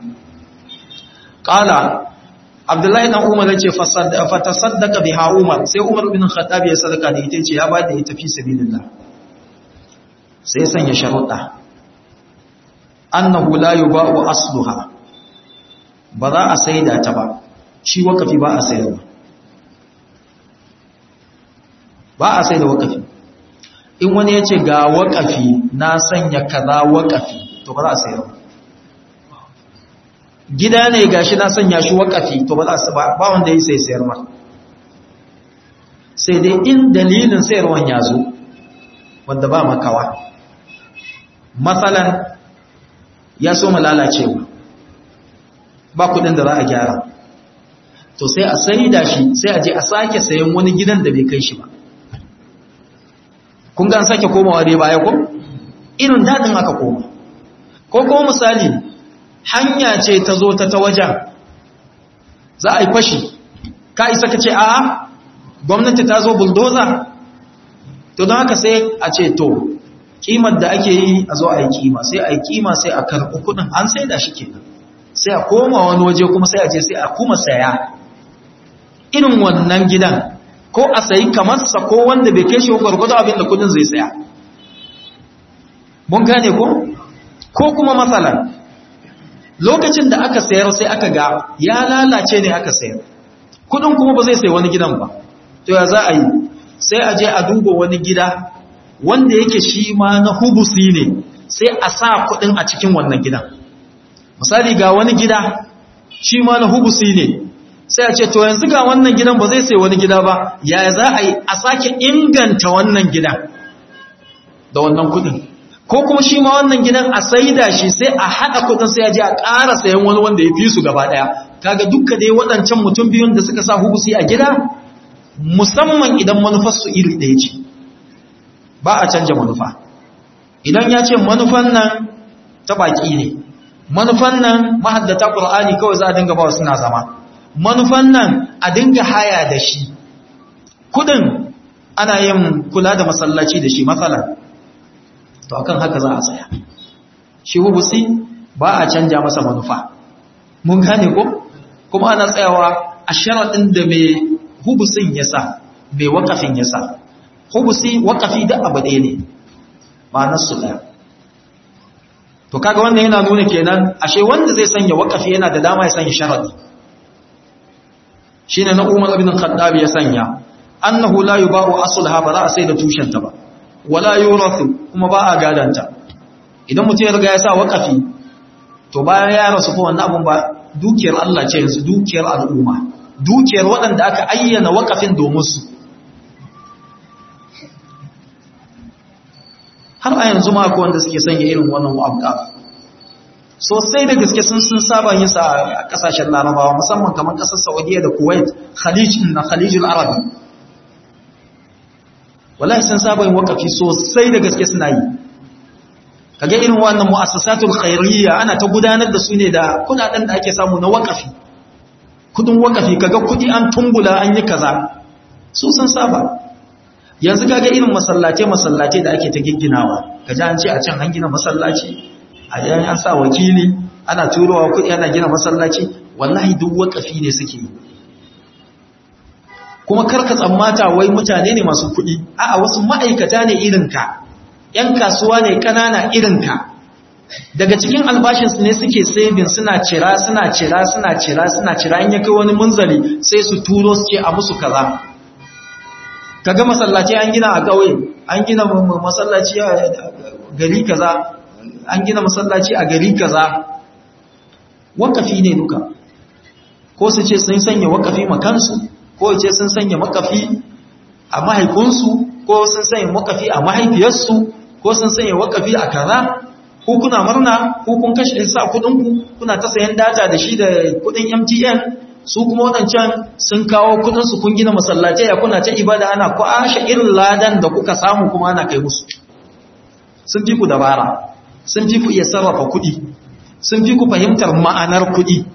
qala abdullahi dan umar yace fa tasaddaqa biha umar sai umar bin khattab ya sadaka da ita yace ya ba da ita fi sabilillah sai sanya sharuɗa annahu la yuba'u asluha ba za a saida ta ba shi wakafi ba a sayarwa ba a saida wakafi in wani ya ce ga wakafi na sanya kaza wakafi to ba za a sayarwa gida ne gashi na sanya shi wakafi to ba za a ba wanda ya sai sayar ma sai dai in dalilin sayarwan ya zo wanda ba makawa matsalan ya so lalacewa ba kudin da za a gyara to sai a sai da shi sai a je a sake sayan wani gidan da bai kai shi ba kun ga an sake komawa dai baya ko irin dadin aka koma ko kuma misali hanya ce ta zo ta ta wajen za a yi fashi ka isa ka ce a gwamnati ta zo bulldozer to don haka sai a ce to kimar da ake yi a zo a yi kima sai a yi kima sai a karɓi kudin an sai da shi kenan sai a koma wani waje kuma sai a je sai a kuma saya irin wannan gidan ko a sayi kamarsa ko wanda bai kai shi gwargwado abin da kudin zai saya mun gane ko ko kuma matsalan lokacin da aka sayar sai aka ga ya lalace ne aka sayar kudin kuma ba zai sayi wani gidan ba to ya za a yi sai a je a duba wani gida wanda yake shi ma na hubusi ne sai a sa kudin a cikin wannan gidan misali ga wani gida shi ma na hubusi ne sai a ce to yanzu ga wannan gidan ba zai sai wani gida ba ya za a yi a sake inganta wannan gidan da wannan kudin ko kuma shi ma wannan gidan a saida shi sai a haɗa kudin sai a je a ƙara sayan wani wanda ya fi su gaba ɗaya kaga dukka dai waɗancan mutum biyun da suka sa hubusi a gida musamman idan manufarsu iri ɗaya ce ba a canja manufa idan ya ce manufan nan ta baƙi ne manufan nan mahaddata ƙur'ani kawai za a dinga ba suna zama manufan nan a dinga haya da shi kudin ana yin kula da masallaci da shi matsala to akan haka za a tsaya shi hubusi ba a canja masa manufa mun gane ko kuma ana tsayawa a sharaɗin da mai hubusin ya sa mai wakafin ya sa hubusi wakafi da abu ɗaya ne ba nasu ɗaya to kaga wannan yana nuna kenan ashe wanda zai sanya wakafi yana da dama ya sanya sharadi shine na Umar ibn Khattab ya sanya annahu la yuba'u aslaha ba za a sai da tushenta ba wala yurathu kuma ba a gadanta idan mutum ya riga ya sa waqafi to bayan ya rasu ko wannan abun ba dukiyar Allah ce yanzu dukiyar al'umma dukiyar waɗanda aka ayyana waqafin domin su har a yanzu ma akwai wanda suke sanya irin wannan waqaf sosai da gaske sun sun saba yin sa a kasashen larabawa musamman kamar kasar saudiya da kuwait khalij na khalijul arabi wallahi sun saba yin wakafi sosai da gaske suna yi kage irin wannan mu'assasatul khairiyya ana ta gudanar da su ne da kudaden da ake samu na wakafi kudin wakafi kaga kudi an tumbula an yi kaza su sun saba yanzu kaga irin masallace masallace da ake ta gigginawa kaje an ce a can an gina masallaci a yayin an sa wakili ana turowa kudi ana gina masallaci wallahi duk wakafi ne suke yi kuma karka tsammata wai mutane ne masu kudi a'a wasu ma'aikata ne irinka yan kasuwa ne kanana irinka daga cikin albashinsu ne suke saving suna cira suna cira suna cira suna cira in ya kai wani munzali sai su turo su ce a musu kaza kaga masallaci an gina a ƙauye an gina masallaci a gari kaza an gina masallaci a gari kaza wakafi ne duka ko su ce sun sanya wakafi makansu ko ce sun sanya makafi a mahaifinsu ko sun sanya wakafi a mahaifiyarsu ko sun sanya wakafi a kaza ko kuna murna ko kun kashe sa kudinku kuna ta sayan data da shi da kudin MTN su kuma wadancan sun kawo kudin su kun gina masallatai ya kuna ta ibada ana kwashe irin ladan da kuka samu kuma ana kai musu sun fi ku dabara sun fi ku iya sarrafa kudi sun fi ku fahimtar ma'anar kudi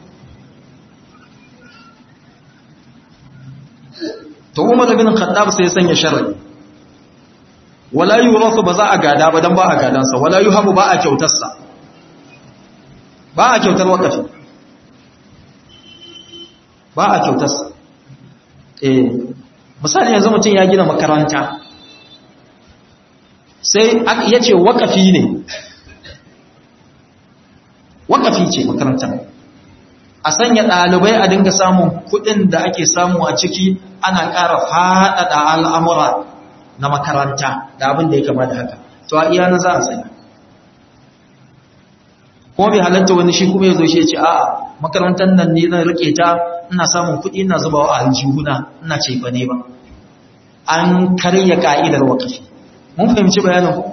to Umar bin Khattab sai ya sanya sharri wala yurathu ba za a gada ba dan ba a gadansa wala yuhabu ba a kyautarsa ba a kyautar wakafi ba a kyautarsa eh misali yanzu mutum ya gina makaranta sai ya ce wakafi ne wakafi ce makarantar a sanya ɗalibai a dinga samun kuɗin da ake samu a ciki ana ƙara faɗaɗa al'amura na makaranta da abin da ya kama da haka to a iya na za a sanya kuma bai halatta wani shi kuma ya zo shi ya ce a'a makarantar nan ne zan rike ta ina samun kuɗi ina zubawa a aljihuna ina ce ba ne ba an karya ka'idar wakafi mun fahimci bayanin ku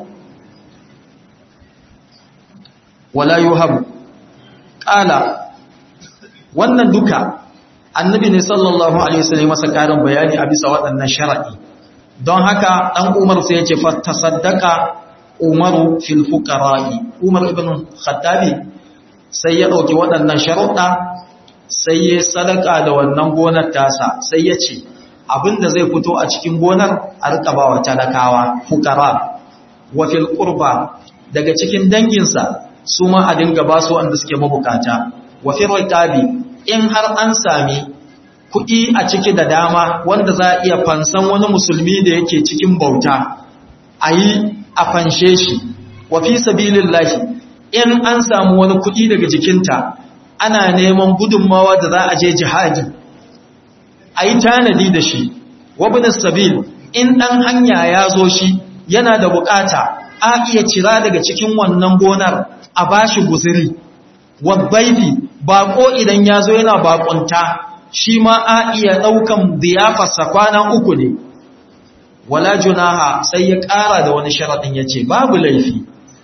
wala yuhabu qala wannan duka annabi ne sallallahu alaihi wasallam masa karin bayani a bisa waɗannan sharadi don haka dan Umar sai ya ce fa tasaddaqa Umaru fil fuqara'i Umar ibn Khattabi sai ya dauki waɗannan sharuɗa sai ya sadaka da wannan gonar tasa sai ya ce abinda zai fito a cikin gonar a rika bawa talakawa fuqara wa fil qurba daga cikin danginsa su ma a dinga basu wanda suke mabukata wa fil riqabi in har an sami kuɗi a ciki da dama wanda za a iya fansan wani musulmi da yake cikin bauta a yi a fanshe shi wa fi sabilillahi in an samu wani kuɗi daga jikinta ana neman gudunmawa da za a je jihadi a yi tanadi da shi wabin sabil in ɗan hanya ya zo shi yana da bukata a iya cira daga cikin wannan gonar a bashi guziri wabbaifi bako idan ya zo yana bakunta shi ma a iya ɗaukan ziyafarsa kwana uku ne wala junaha sai ya ƙara da wani sharaɗin ya ce babu laifi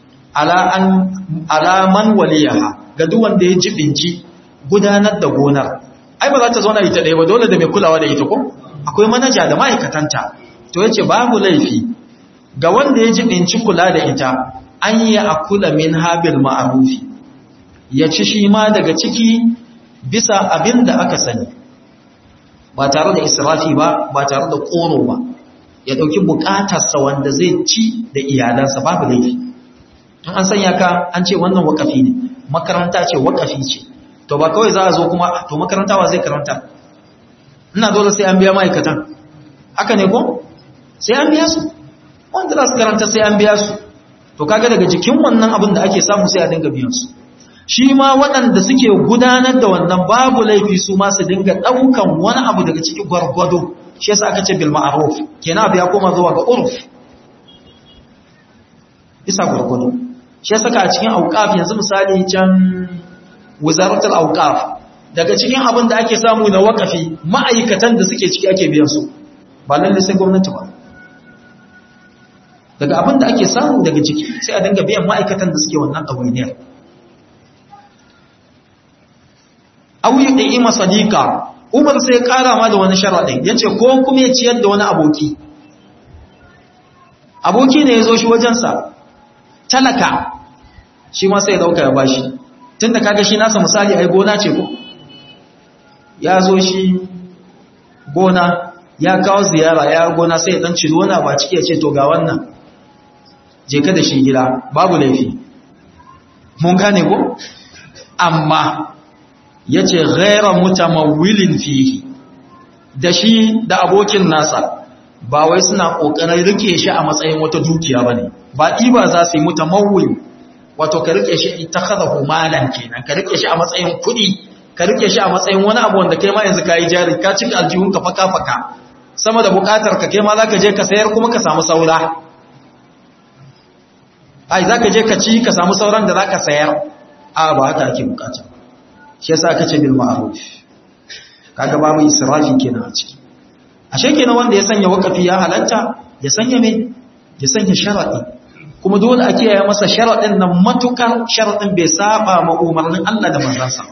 alaman waliyaha ga duwanda ya jibinci gudanar da gonar ai ba za ta zauna ita ɗaya ba dole da mai kulawa da ita ko akwai manaja da ma'aikatanta to ya ce babu laifi ga wanda ya jibinci kula da ita an yi a kula min habil ma'arufi ya ci shi ma daga ciki bisa abin da aka sani ba tare da israfi ba ba tare da koro ba ya dauki bukatarsa wanda zai ci da iyalansa babu laifi in an sanya ka an ce wannan wakafi ne makaranta ce wakafi ce to ba kawai za a zo kuma to makaranta wa zai karanta ina dole sai an biya ma'aikatan haka ne ko sai an biya su wanda za su karanta sai an biya su to kaga daga jikin wannan abin da ake samu sai a dinga biyan su shi ma waɗanda suke gudanar da wannan babu laifi su ma su dinga ɗaukan wani abu daga cikin gwargwado shi yasa aka ce bil ma'ruf kenan abu ya koma zuwa ga urf bisa gurgudu shi yasa ka cikin auqaf yanzu misali can wizaratul auqaf daga cikin abin da ake samu na wakafi ma'aikatan da suke ciki ake biyan su ba lalle sai gwamnati ba daga abin da ake samu daga ciki sai a dinga biyan ma'aikatan da suke wannan ɗawainiyar auyi da ima sadika umar sai ƙara ma da wani sharaɗin ya ce ko kuma ya ciyar da wani aboki aboki ne ya zo shi wajensa talaka shi ma sai ya ɗauka ya bashi tun da kaga shi nasa misali ai gona ce ko ya zo shi gona ya kawo ziyara ya gona sai ya dan ciro wani ba ciki ya ce to ga wannan je ka da shi gida babu laifi mun gane ko amma ya ce ghaira mutamawilin fihi da shi da abokin nasa ba wai suna ƙoƙarin rike shi a matsayin wata dukiya ba ne ba ɗiba za su yi mutamawil wato ka rike shi ta kaza humalan kenan ka rike shi a matsayin kuɗi ka rike shi a matsayin wani abu wanda kai ma yanzu ka yi jari ka cika aljihun ka faka faka sama da buƙatar ka kai ma za ka je ka sayar kuma ka samu saura ai za ka je ka ci ka samu sauran da za ka sayar a ba haka ake bukata shi yasa aka ce bil ma'ruf kaga babu israfi kenan a ciki ashe kenan wanda ya sanya wakafi ya halatta ya sanya me ya sanya sharadi kuma dole a kiyaye masa sharadin nan matukar sharadin bai saba ma umarnin Allah da manzansa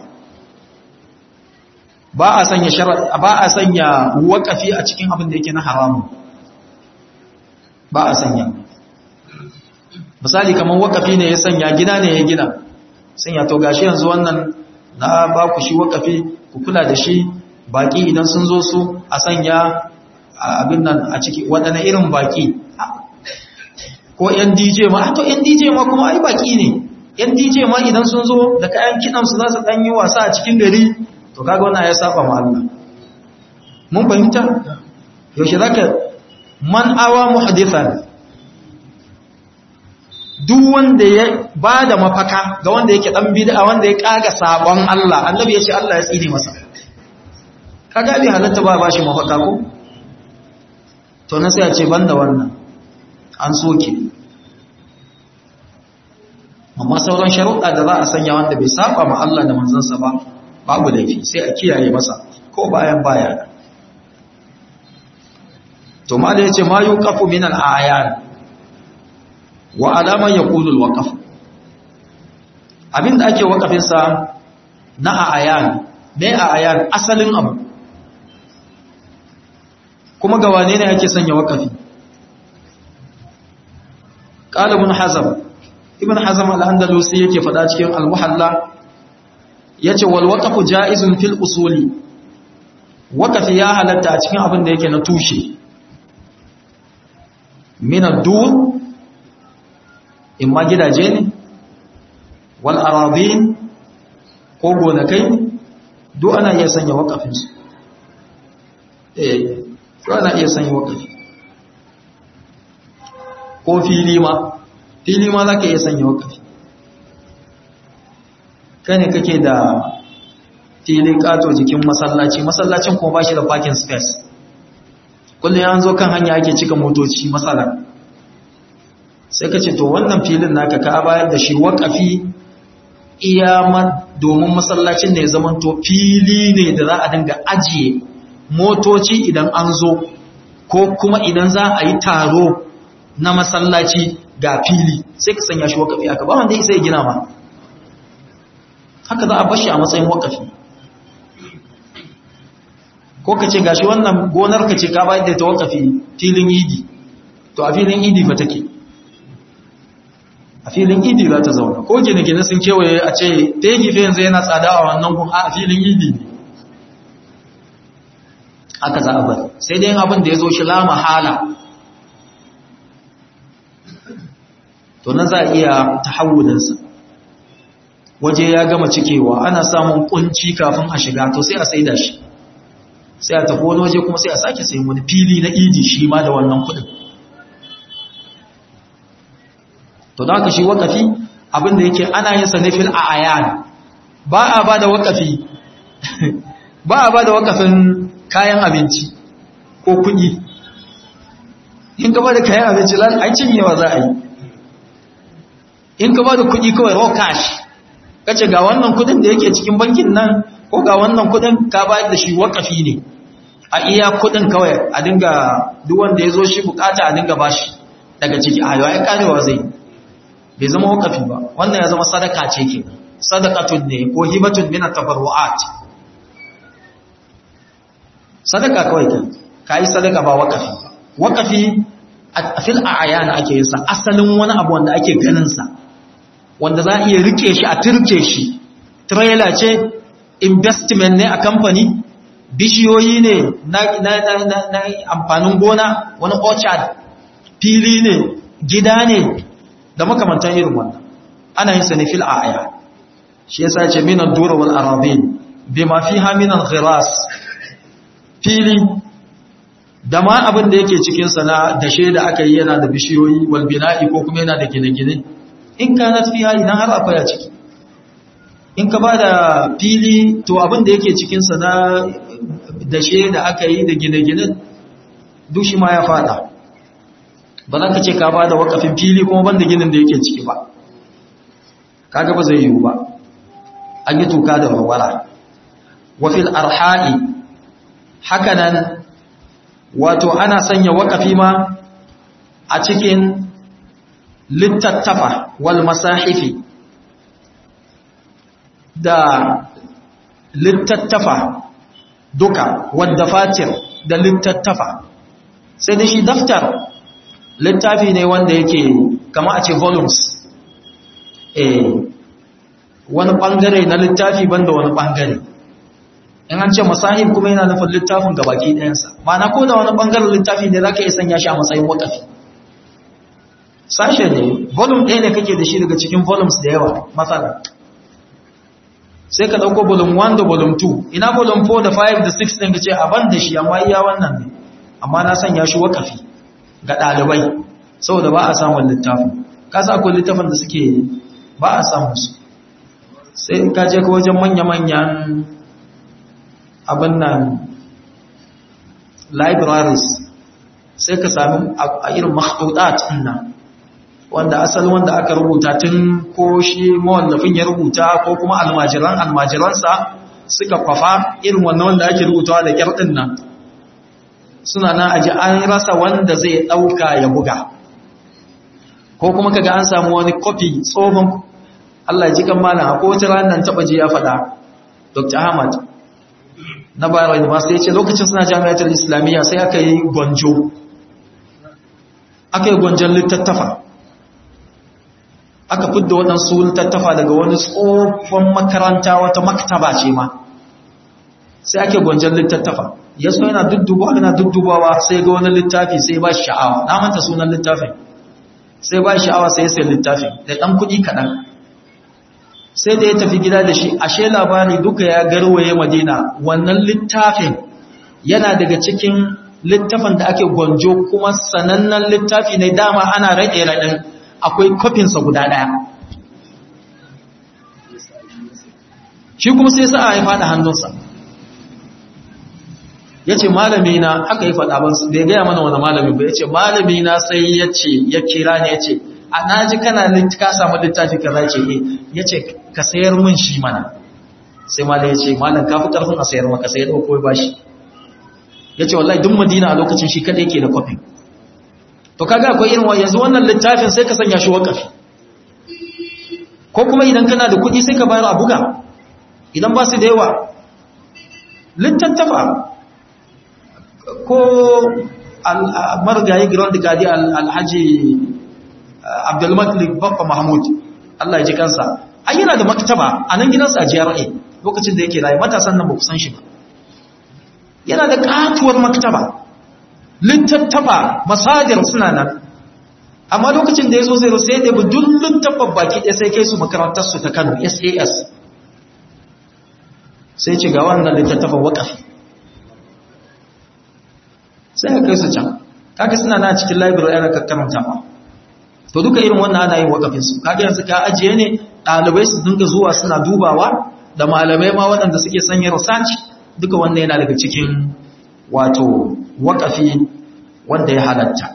ba a sanya sharadi ba a sanya wakafi a cikin abin da yake na haramun ba a sanya misali kamar wakafi ne ya sanya gida ne ya gina sanya to gashi yanzu wannan na ba ku shi wakafi ku kula da shi baki idan sun zo su a sanya abin nan a ciki waɗanne irin baki ko yan DJ ma to yan DJ ma kuma ai baki ne yan DJ ma idan sun zo da kayan kidan su za su dan yi wasa a cikin gari to kaga wannan ya saba ma Allah mun fahimta yaushe zaka man awa muhdithan duk wanda ya ba da mafaka ga wanda yake dan bid'a wanda ya kaga sabon Allah annabi ya ce Allah ya tsine masa kaga bi halatta ba bashi mafaka ko to na sai ya ce banda wannan an soke amma sauran sharuɗa da za a sanya wanda bai saba ma Allah da manzansa ba babu laifi sai a kiyaye masa ko bayan baya to ma da yace ma yuqafu min al-ayan wa alaman ya kulul waƙaf abinda ake waƙafinsa na a ayan ne a ayan asalin abu kuma ga wane ne ake sanya waƙafi ƙalibin hazam ibn hazam al'andalusi yake faɗa cikin al-muhalla ya ce wal waƙafu ja'izun fil usuli waƙafi ya halatta a cikin abin da yake na tushe minar dur in ma gidaje ne wal aradin ko gonakai duk ana iya sanya wakafinsu eh duk ana iya sanya wakafi ko fili ma fili ma za ka iya sanya wakafi kane kake da fili kato jikin masallaci masallacin kuma ba shi da parking space kullum ya zo kan hanya ake cika motoci matsala sai ka ce to wannan filin naka ka bayar da shi waƙafi iyama domin masallacin da ya zama to fili ne da za a dinga ajiye motoci idan an zo ko kuma idan za a yi taro na masallaci ga fili sai ka sanya shi waƙafi aka ba wanda isa ya gina ma haka za a bashi a matsayin waƙafi ko ka ce gashi wannan gonar ka ce ka bayar da ta waƙafi filin idi to a filin idi fa take a filin idi za ta zauna ko gine-gine sun kewaye a ce fegi fe yanzu yana tsada a wannan kun a filin idi ne aka za a bari sai dai abin da ya zo shi lama hala to na za a iya tahawulinsa waje ya gama cikewa ana samun kunci kafin a shiga to sai a saida shi sai a tafi wani waje kuma sai a sake sayin wani fili na idi shi ma da wannan kudin to da haka shi wakafi abinda yake ana yin sanifil a ayan ba a ba da wakafi ba a ba da wakafin kayan abinci ko kuɗi in ka ba da kayan abinci ai cinyewa za a yi in ka ba da kuɗi kawai raw cash kace ga wannan kuɗin da yake cikin bankin nan ko ga wannan kuɗin ka bayar da shi wakafi ne a iya kuɗin kawai a dinga duk wanda ya zo shi bukata a dinga bashi daga ciki a yawa ya karewa zai bai zama wakafi ba wannan ya zama sadaka ce ke sadakatun ne ko hibatun min at-tabarruat sadaka kawai kai kai sadaka ba wakafi ba wakafi a fil a'yan ake yin sa asalin wani abu wanda ake ganin sa wanda za a iya rike shi a turke shi trailer ce investment ne a kamfani bishiyoyi ne na, na, na, na, na amfanin gona wani orchard fili ne gida ne da makamantan irin wannan ana yin sa ne fil a'ya shi yasa ce minan dura wal arabin bima fiha min al ghiras fili da ma abin da yake cikin sa na dashe da aka yi yana da bishiyoyi wal bina'i ko kuma yana da gine-gine in kanat fiha idan har akwai a ciki in ka ba da fili to abin da yake cikin sa na dashe da aka yi da gine-gine duk shi ma ya fada ba za ka ce ka ba da wakafin fili kuma banda ginin da yake ciki ba kaga ba zai yiwu ba an yi tuka da warwara wafil arha'i hakanan wato ana sanya wakafi ma a cikin littattafa wal masahifi da littattafa duka wadda fatir da littattafa sai da shi daftar littafi ne wanda yake kama a ce volumes eh wani bangare na littafi banda wani bangare in an ce masahib kuma yana nufin littafin gabaki ɗayansa ma'ana ko da wani bangaren littafi ne za ka iya sanya shi a matsayin wakafi sashe ne volume ɗaya ne kake da shi daga cikin volumes da yawa matsala sai ka ɗauko volume 1 da volume 2 ina volume 4 da 5 da 6 ɗin ka ce a ban da shi amma iya wannan ne amma na sanya shi wakafi ga ɗalibai saboda ba a samun littafin kasa akwai littafin da suke ba a samun su sai ka je ka wajen manya-manyan abin nan libraries sai ka sami a irin makhdudat nan wanda asali wanda aka rubuta tun ko shi mawallafin ya rubuta ko kuma almajiran almajiransa suka kwafa irin wannan wanda ake rubutawa da kyar din nan suna nan aji an rasa wanda zai dauka ya buga ko kuma kaga an samu wani copy tsohon Allah ya ji kan malam ko wata ranar taba ji ya faɗa Dr. Ahmad na Bayero University ya ce lokacin suna jami'atar Islamiyya sai aka yi gwanjo aka yi gwanjon littattafa aka fidda waɗansu littattafa daga wani tsohon makaranta wata maktaba ce ma sai ake gwanjon littattafa ya so yana duddubawa yana duddubawa sai ga wani littafi sai ba shi sha'awa na manta sunan littafin sai ba shi sha'awa sai ya sai littafin da ɗan kuɗi kaɗan sai da ya tafi gida da shi ashe labari duka ya garwaye madina wannan littafin yana daga cikin littafin da ake gwanjo kuma sanannen littafi ne dama ana raɗe raɗin akwai kofinsa guda ɗaya shi kuma sai sa'a ya faɗa hannunsa ya ce malami na haka ya faɗa ban bai gaya mana wani malami ba ya ce malami na sai ya ce ya kira ne ya ce a naji kana ka samu littafi ka za ce ya ce ka sayar min shi mana sai malam ya ce malam ka fi ƙarfin a sayar maka sai ya ɗauko ba shi ya ce wallahi duk madina a lokacin shi kaɗai ke da kwafin to kaga akwai irin yanzu wannan littafin sai ka sanya shi wakafi ko kuma idan kana da kuɗi sai ka bayar a buga idan ba su da yawa littattafa ko marigayi grand gadi alhaji abdulmalik babba mahmud Allah ya ji kansa an yana da maktaba a nan gidansa a GRA lokacin da yake rayu matasan nan ba ku san shi ba yana da katuwar maktaba littattafa masadir suna nan amma lokacin da ya zo zai sai da duk littattafan baki ɗaya sai kai su makarantarsu ta Kano SAS sai ce ga wannan littattafan waƙafi sai ka kai su can kaga suna na cikin library ana karanta ba to duka irin wannan ana yin waƙafin su kaga yanzu ka ajiye ne ɗalibai su dinga zuwa suna dubawa da malamai ma waɗanda suke sanya research duka wannan yana daga cikin wato waƙafi wanda ya halatta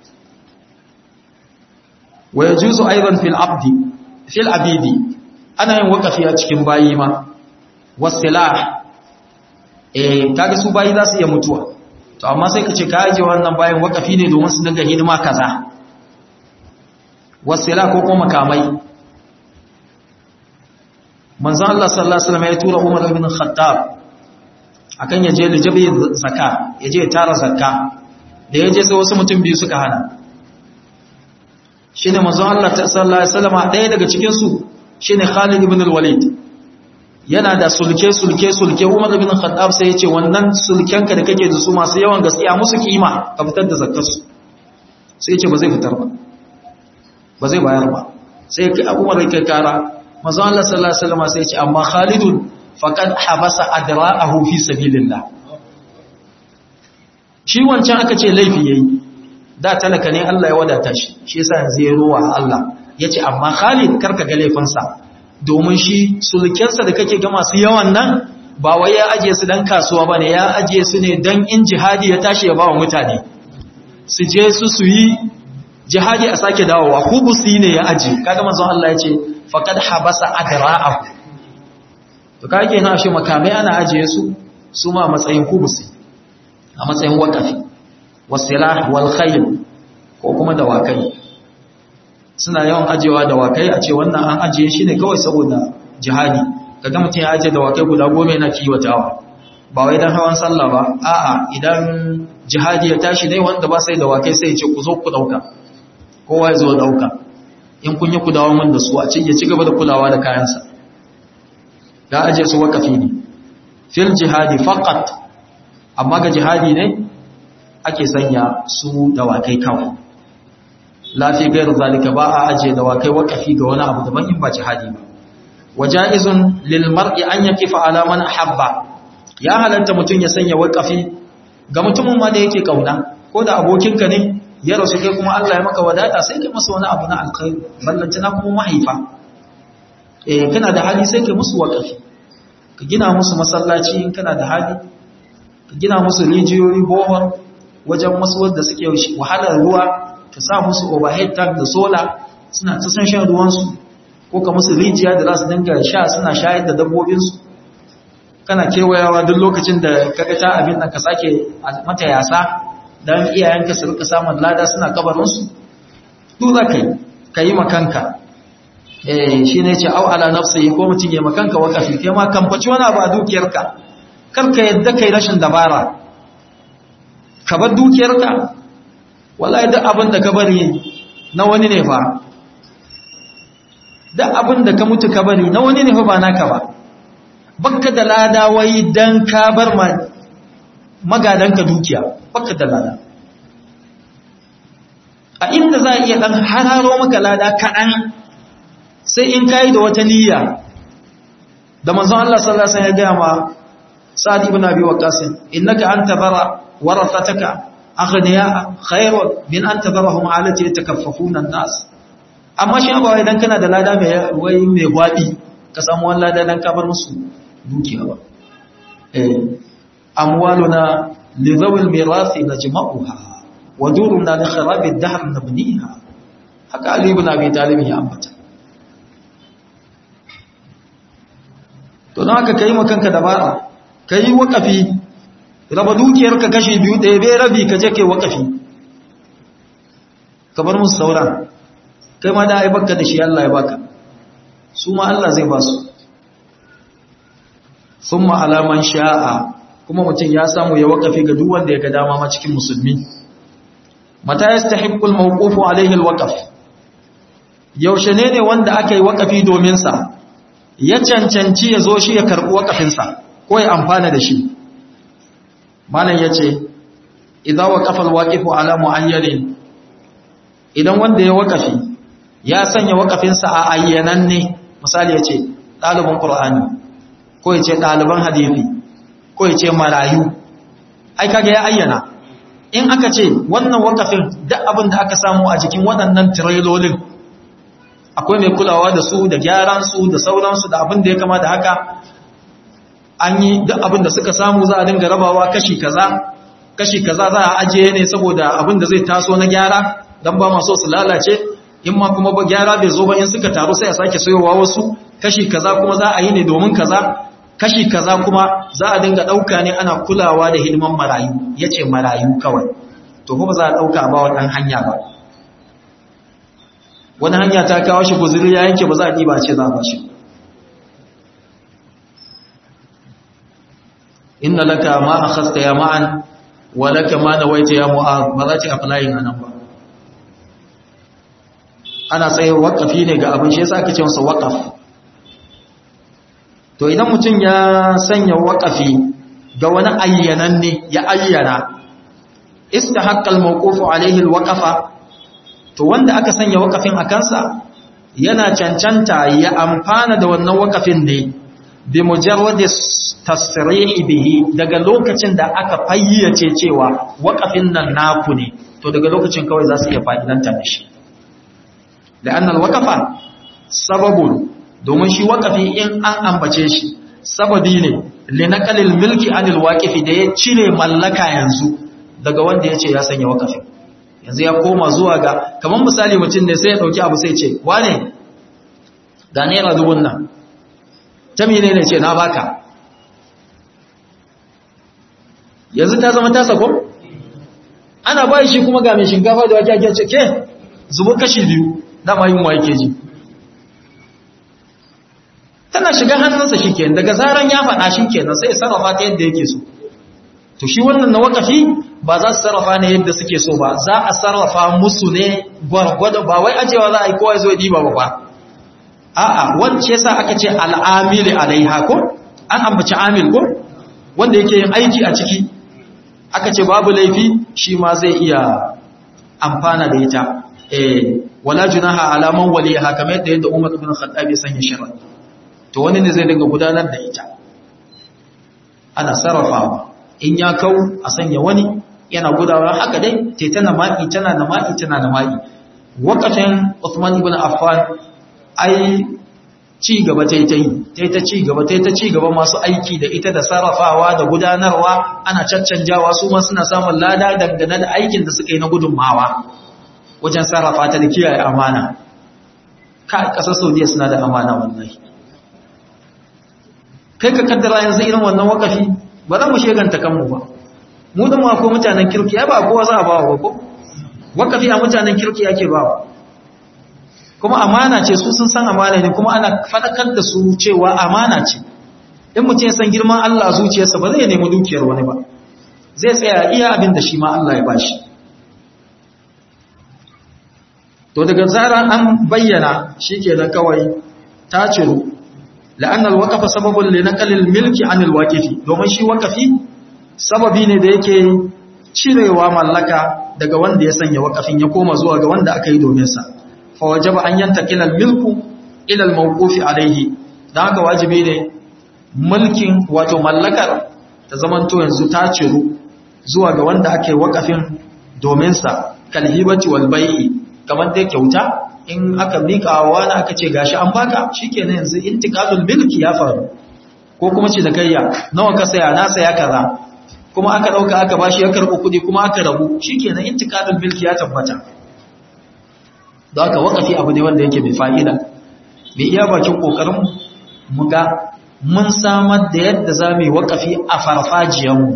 wa yajuzu aidan fil abdi fil abidi ana yin waƙafi a cikin bayi ma wasilah eh kaga su bayi za su iya mutuwa to amma sai ka ce ka aje wannan bayan waƙafi ne domin su dinga hidima kaza wasila ko kuma makamai manzon Allah sallallahu alaihi wasallam ya tura Umar ibn Khattab akan ya je lijabi zakka ya je tara zakka da ya je sai wasu mutum biyu suka hana shine manzon Allah sallallahu alaihi wasallam ɗaya daga cikin su shine Khalid ibn al-Walid yana da sulke sulke sulke Umar ibn Khattab sai ya ce wannan sulkenka da kake da su masu yawan gaskiya musu kima ka fitar da zakkar su sai ya ce ba zai fitar ba ba zai bayar ba sai Umar ya kai kara manzo Allah sallallahu alaihi wasallam sai ya ce amma Khalidun faqad habasa adra'ahu fi sabilillah shi wancan aka ce laifi yayi da talaka ne Allah ya wadata shi shi yasa yanzu ya ruwa Allah yace amma Khalid karka ga laifinsa domin shi sulkensa da kake ga masu yawan nan ba wai ya aje su dan kasuwa bane ya aje su ne dan in jihadi ya tashi ya bawa mutane su je su su yi jihadi a sake dawowa hubusi ne ya aje kaga manzon Allah ya ce faqad habasa adra'ahu to kage na shi makamai ana ajiye su su ma matsayin hubusi a matsayin waqafi wasilah wal khayl ko kuma dawakai suna yawan ajewa dawakai a ce wannan an ajiye shi ne kawai saboda jihadi kaga mutum ya aje dawakai guda goma yana kiwatawa ba wai dan hawan sallah ba a'a idan jihadi ya tashi ne wanda ba sai dawakai sai ya ce ku zo ku dauka kowa ya zo dauka in kun yi ku dawo mun da su a cikin ya ci gaba da kulawa da kayansa ya aje su wakafi ne fil jihadi faqat amma ga jihadi ne ake sanya su dawakai kawai lafi gairu zalika ba a aje dawakai wakafi ga wani abu daban in ba jihadi ba waja'izun lil mar'i an yakifa ala man ahabba ya halatta mutun ya sanya wakafi ga mutumin ma da yake kauna ko da abokinka ne ya rasu kai kuma Allah ya maka wadata sai kai masa wani abu na alkhairi ballantana kuma mahaifa eh kana da hali sai kai musu wakafi ka gina musu masallaci in kana da hali ka gina musu rijiyoyi bohol wajen wasu wanda suke wahalar ruwa ka sa musu overhead tank da solar suna ta san shan ruwansu ko ka musu rijiya da za su dinga sha suna shayar da dabbobinsu kana kewayawa duk lokacin da ka ga ta abin nan ka sake mata yasa don iyayenka su rika samun lada suna kabarinsu duk za ka yi ka yi makanka eh shi ne ce au ala nafsi ko mutum ya makanka wakafi kai ma kamfaci wani abu a dukiyarka kar ka yadda kai rashin dabara ka bar dukiyarka wallahi duk abin da ka bari na wani ne fa duk abin da ka mutu ka bari na wani ne fa ba naka ba bakka da lada wai dan ka bar ma magadanka dukiya bakka da lada a inda za a iya dan hararo maka lada kaɗan sai in kayi da wata niyya da manzon Allah sallallahu alaihi wasallam ya gaya ma Sa'd ibn Abi Waqqas innaka anta bara warathataka aghniya khairun min an tadarahum alati yatakaffafuna an-nas amma shi ba wai dan kana da lada mai wai mai gwabi ka samu wannan lada dan ka bar musu dukiya ba eh amwaluna li dhawil mirathi najma'uha wa duruna li kharabi ad-dahr nabniha haka Ali ibn Abi Talib ya ambata to don haka kai makanka dabara kai wakafi raba dukiyarka kashi biyu ɗaya bai rabi ka je kai wakafi ka bar musu sauran kai ma da ai baka da shi Allah ya baka su ma Allah zai ba su summa alaman sha'a kuma mutum ya samu ya wakafi ga duk wanda ya ga dama ma cikin musulmi mata yastahiqqu al-mawqufu alayhi al-waqf yaushe ne ne wanda aka yi wakafi domin sa ya cancanci ya zo shi ya karbi wakafin sa ko ya amfana da shi malam yace idza waqafa al-waqifu ala mu'ayyanin idan wanda ya wakafi ya sanya wakafin sa a ayyanan ne misali yace ɗalibin qur'ani ko yace ɗaliban hadisi ko yace marayu ai kage ya ayyana in aka ce wannan wakafin duk abin da aka samu a jikin waɗannan tirelolin akwai mai kulawa da su da gyaran su da sauransu da abin da ya kama da haka an yi duk abin da suka samu za a dinga rabawa kashi kaza kashi kaza za a ajiye ne saboda abin da zai taso na gyara dan ba maso su lalace in ma kuma ba gyara bai zo ba in suka taru sai a sake sayowa wasu kashi kaza kuma za a yi ne domin kaza kashi kaza kuma za a dinga ɗauka ne ana kulawa da hidiman marayu ya ce marayu kawai to kuma za a ɗauka ba wannan hanya ba wani hanya ta kawo shi guzuri ya yanke ba za a ɗiba ce za a ba shi inna laka ma akhasta ya ma'an wa laka ma nawaita ya mu'ad ba za ta applying anan ba ana tsaye waqafi ne ga abin shi yasa ake ce masa waqaf to idan mutum ya sanya waqafi ga wani ayyanan ne ya ayyana istahaqqal mawqufu alaihi alwaqafa to wanda aka sanya waqafin a kansa yana cancanta ya amfana da wannan waqafin ne bi mujarradi tasrihi bihi daga lokacin da aka fayyace cewa waqafin nan naku ne to daga lokacin kawai za su iya fa'idanta da shi la'annal waqafa sababun domin shi waqafi in an ambace shi sababi ne linaqalil milki anil waqifi da ya cire mallaka yanzu daga wanda yace ya sanya waqafi yanzu ya koma zuwa ga kaman misali mutum ne sai ya dauki abu sai ce wane ga naira dubun nan ta menene ce na baka yanzu ta zama tasa ko ana bai shi kuma ga mai shinkafa da wake ake ce ke zubo kashi biyu dama yin wa yake ji tana shiga hannunsa shi ke daga zaran ya faɗa shi ke sai ya sarrafa ta yadda yake so to shi wannan na wakafi ba za su sarrafa ne yadda suke so ba za a sarrafa musu ne gwargwado ba wai ajewa za a yi kowa zo diba ba ba a'a wance sa aka ce al'amili alaiha ko an ambaci amil ko wanda yake yin aiki a ciki aka ce babu laifi shi ma zai iya amfana da ita eh wala junaha ala man waliha kamar yadda yadda Umar ibn Khattab ya sanya sharar to wani ne zai dinga gudanar da ita ana sarrafawa in ya kau a sanya wani yana gudawa haka dai te tana maki tana da maki tana da maki wakacin Uthman ibn Affan ai ci gaba ta yi ta yi ta yi ta ci gaba ta yi ta ci gaba masu aiki da ita da sarrafawa da gudanarwa ana caccanjawa su ma suna samun lada dangane da aikin da suka yi na gudunmawa wajen sarrafa ta da kiyaye amana ka kasar saudiya suna da amana wallahi kai ka kaddara yanzu irin wannan wakafi ba za mu sheganta kanmu ba mu da ma ko mutanen kirki ya ba kowa za a ba wa ko wakafi a mutanen kirki ake ba wa kuma amana ce su sun san amana ne kuma ana fadakar da su cewa amana ce in mutum ya san girman Allah a zuciyarsa ba zai nemi dukiyar wani ba zai tsaya iya abin da shi ma Allah ya bashi to daga zara an bayyana shikenan kawai ta ciru la'anna al-waqfa sababun li naqli al-milki 'an al-waqifi domin shi waqafi sababi ne da yake cirewa mallaka daga wanda ya sanya waqafin ya koma zuwa ga wanda aka yi domin sa فوجب أن ينتقل الملك إلى الموقوف عليه da haka wajibi ne mulkin wato mallakar ta zamanto yanzu ta ciru zuwa ga wanda ake wakafin domin sa kalhibati wal bai'i kamar dai kyauta in aka mika wa wani aka ce gashi an baka shikenan yanzu intiqalul milki ya faru ko kuma ce da kayya nawa ka saya na saya kaza kuma aka dauka aka bashi ya karbu kudi kuma aka rabu shikenan intiqalul milki ya tabbata da aka wakafi abu ne wanda yake mai fa'ida mai iya bakin ƙoƙarin mu ga mun samar da yadda za mu yi wakafi a farfajiyanmu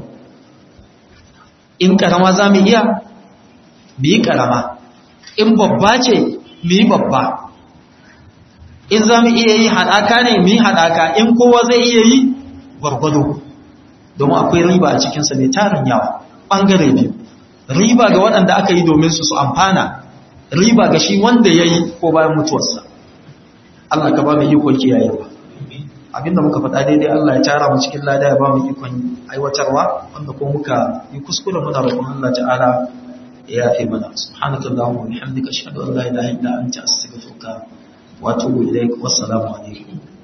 in ƙarama za mu iya mu yi ƙarama in babba ce mu yi babba in za mu iya yi haɗaka ne mu yi haɗaka in kowa zai iya yi gwargwado domin akwai riba a cikinsa mai tarin yawa ɓangare biyu riba ga waɗanda aka yi domin su su amfana riba ga shi wanda ya yi ko bayan mutuwarsa Allah ka ba mu ikon kiyayewa abinda muka faɗa daidai Allah ya tara mu cikin lada ya ba mu ikon aiwatarwa wanda ko muka yi kuskure muna roƙon Allah ta'ala ya yafe mana subhanaka allahumma wa bihamdika ashhadu an la ilaha illa anta astaghfiruka wa atubu ilaik wassalamu alaikum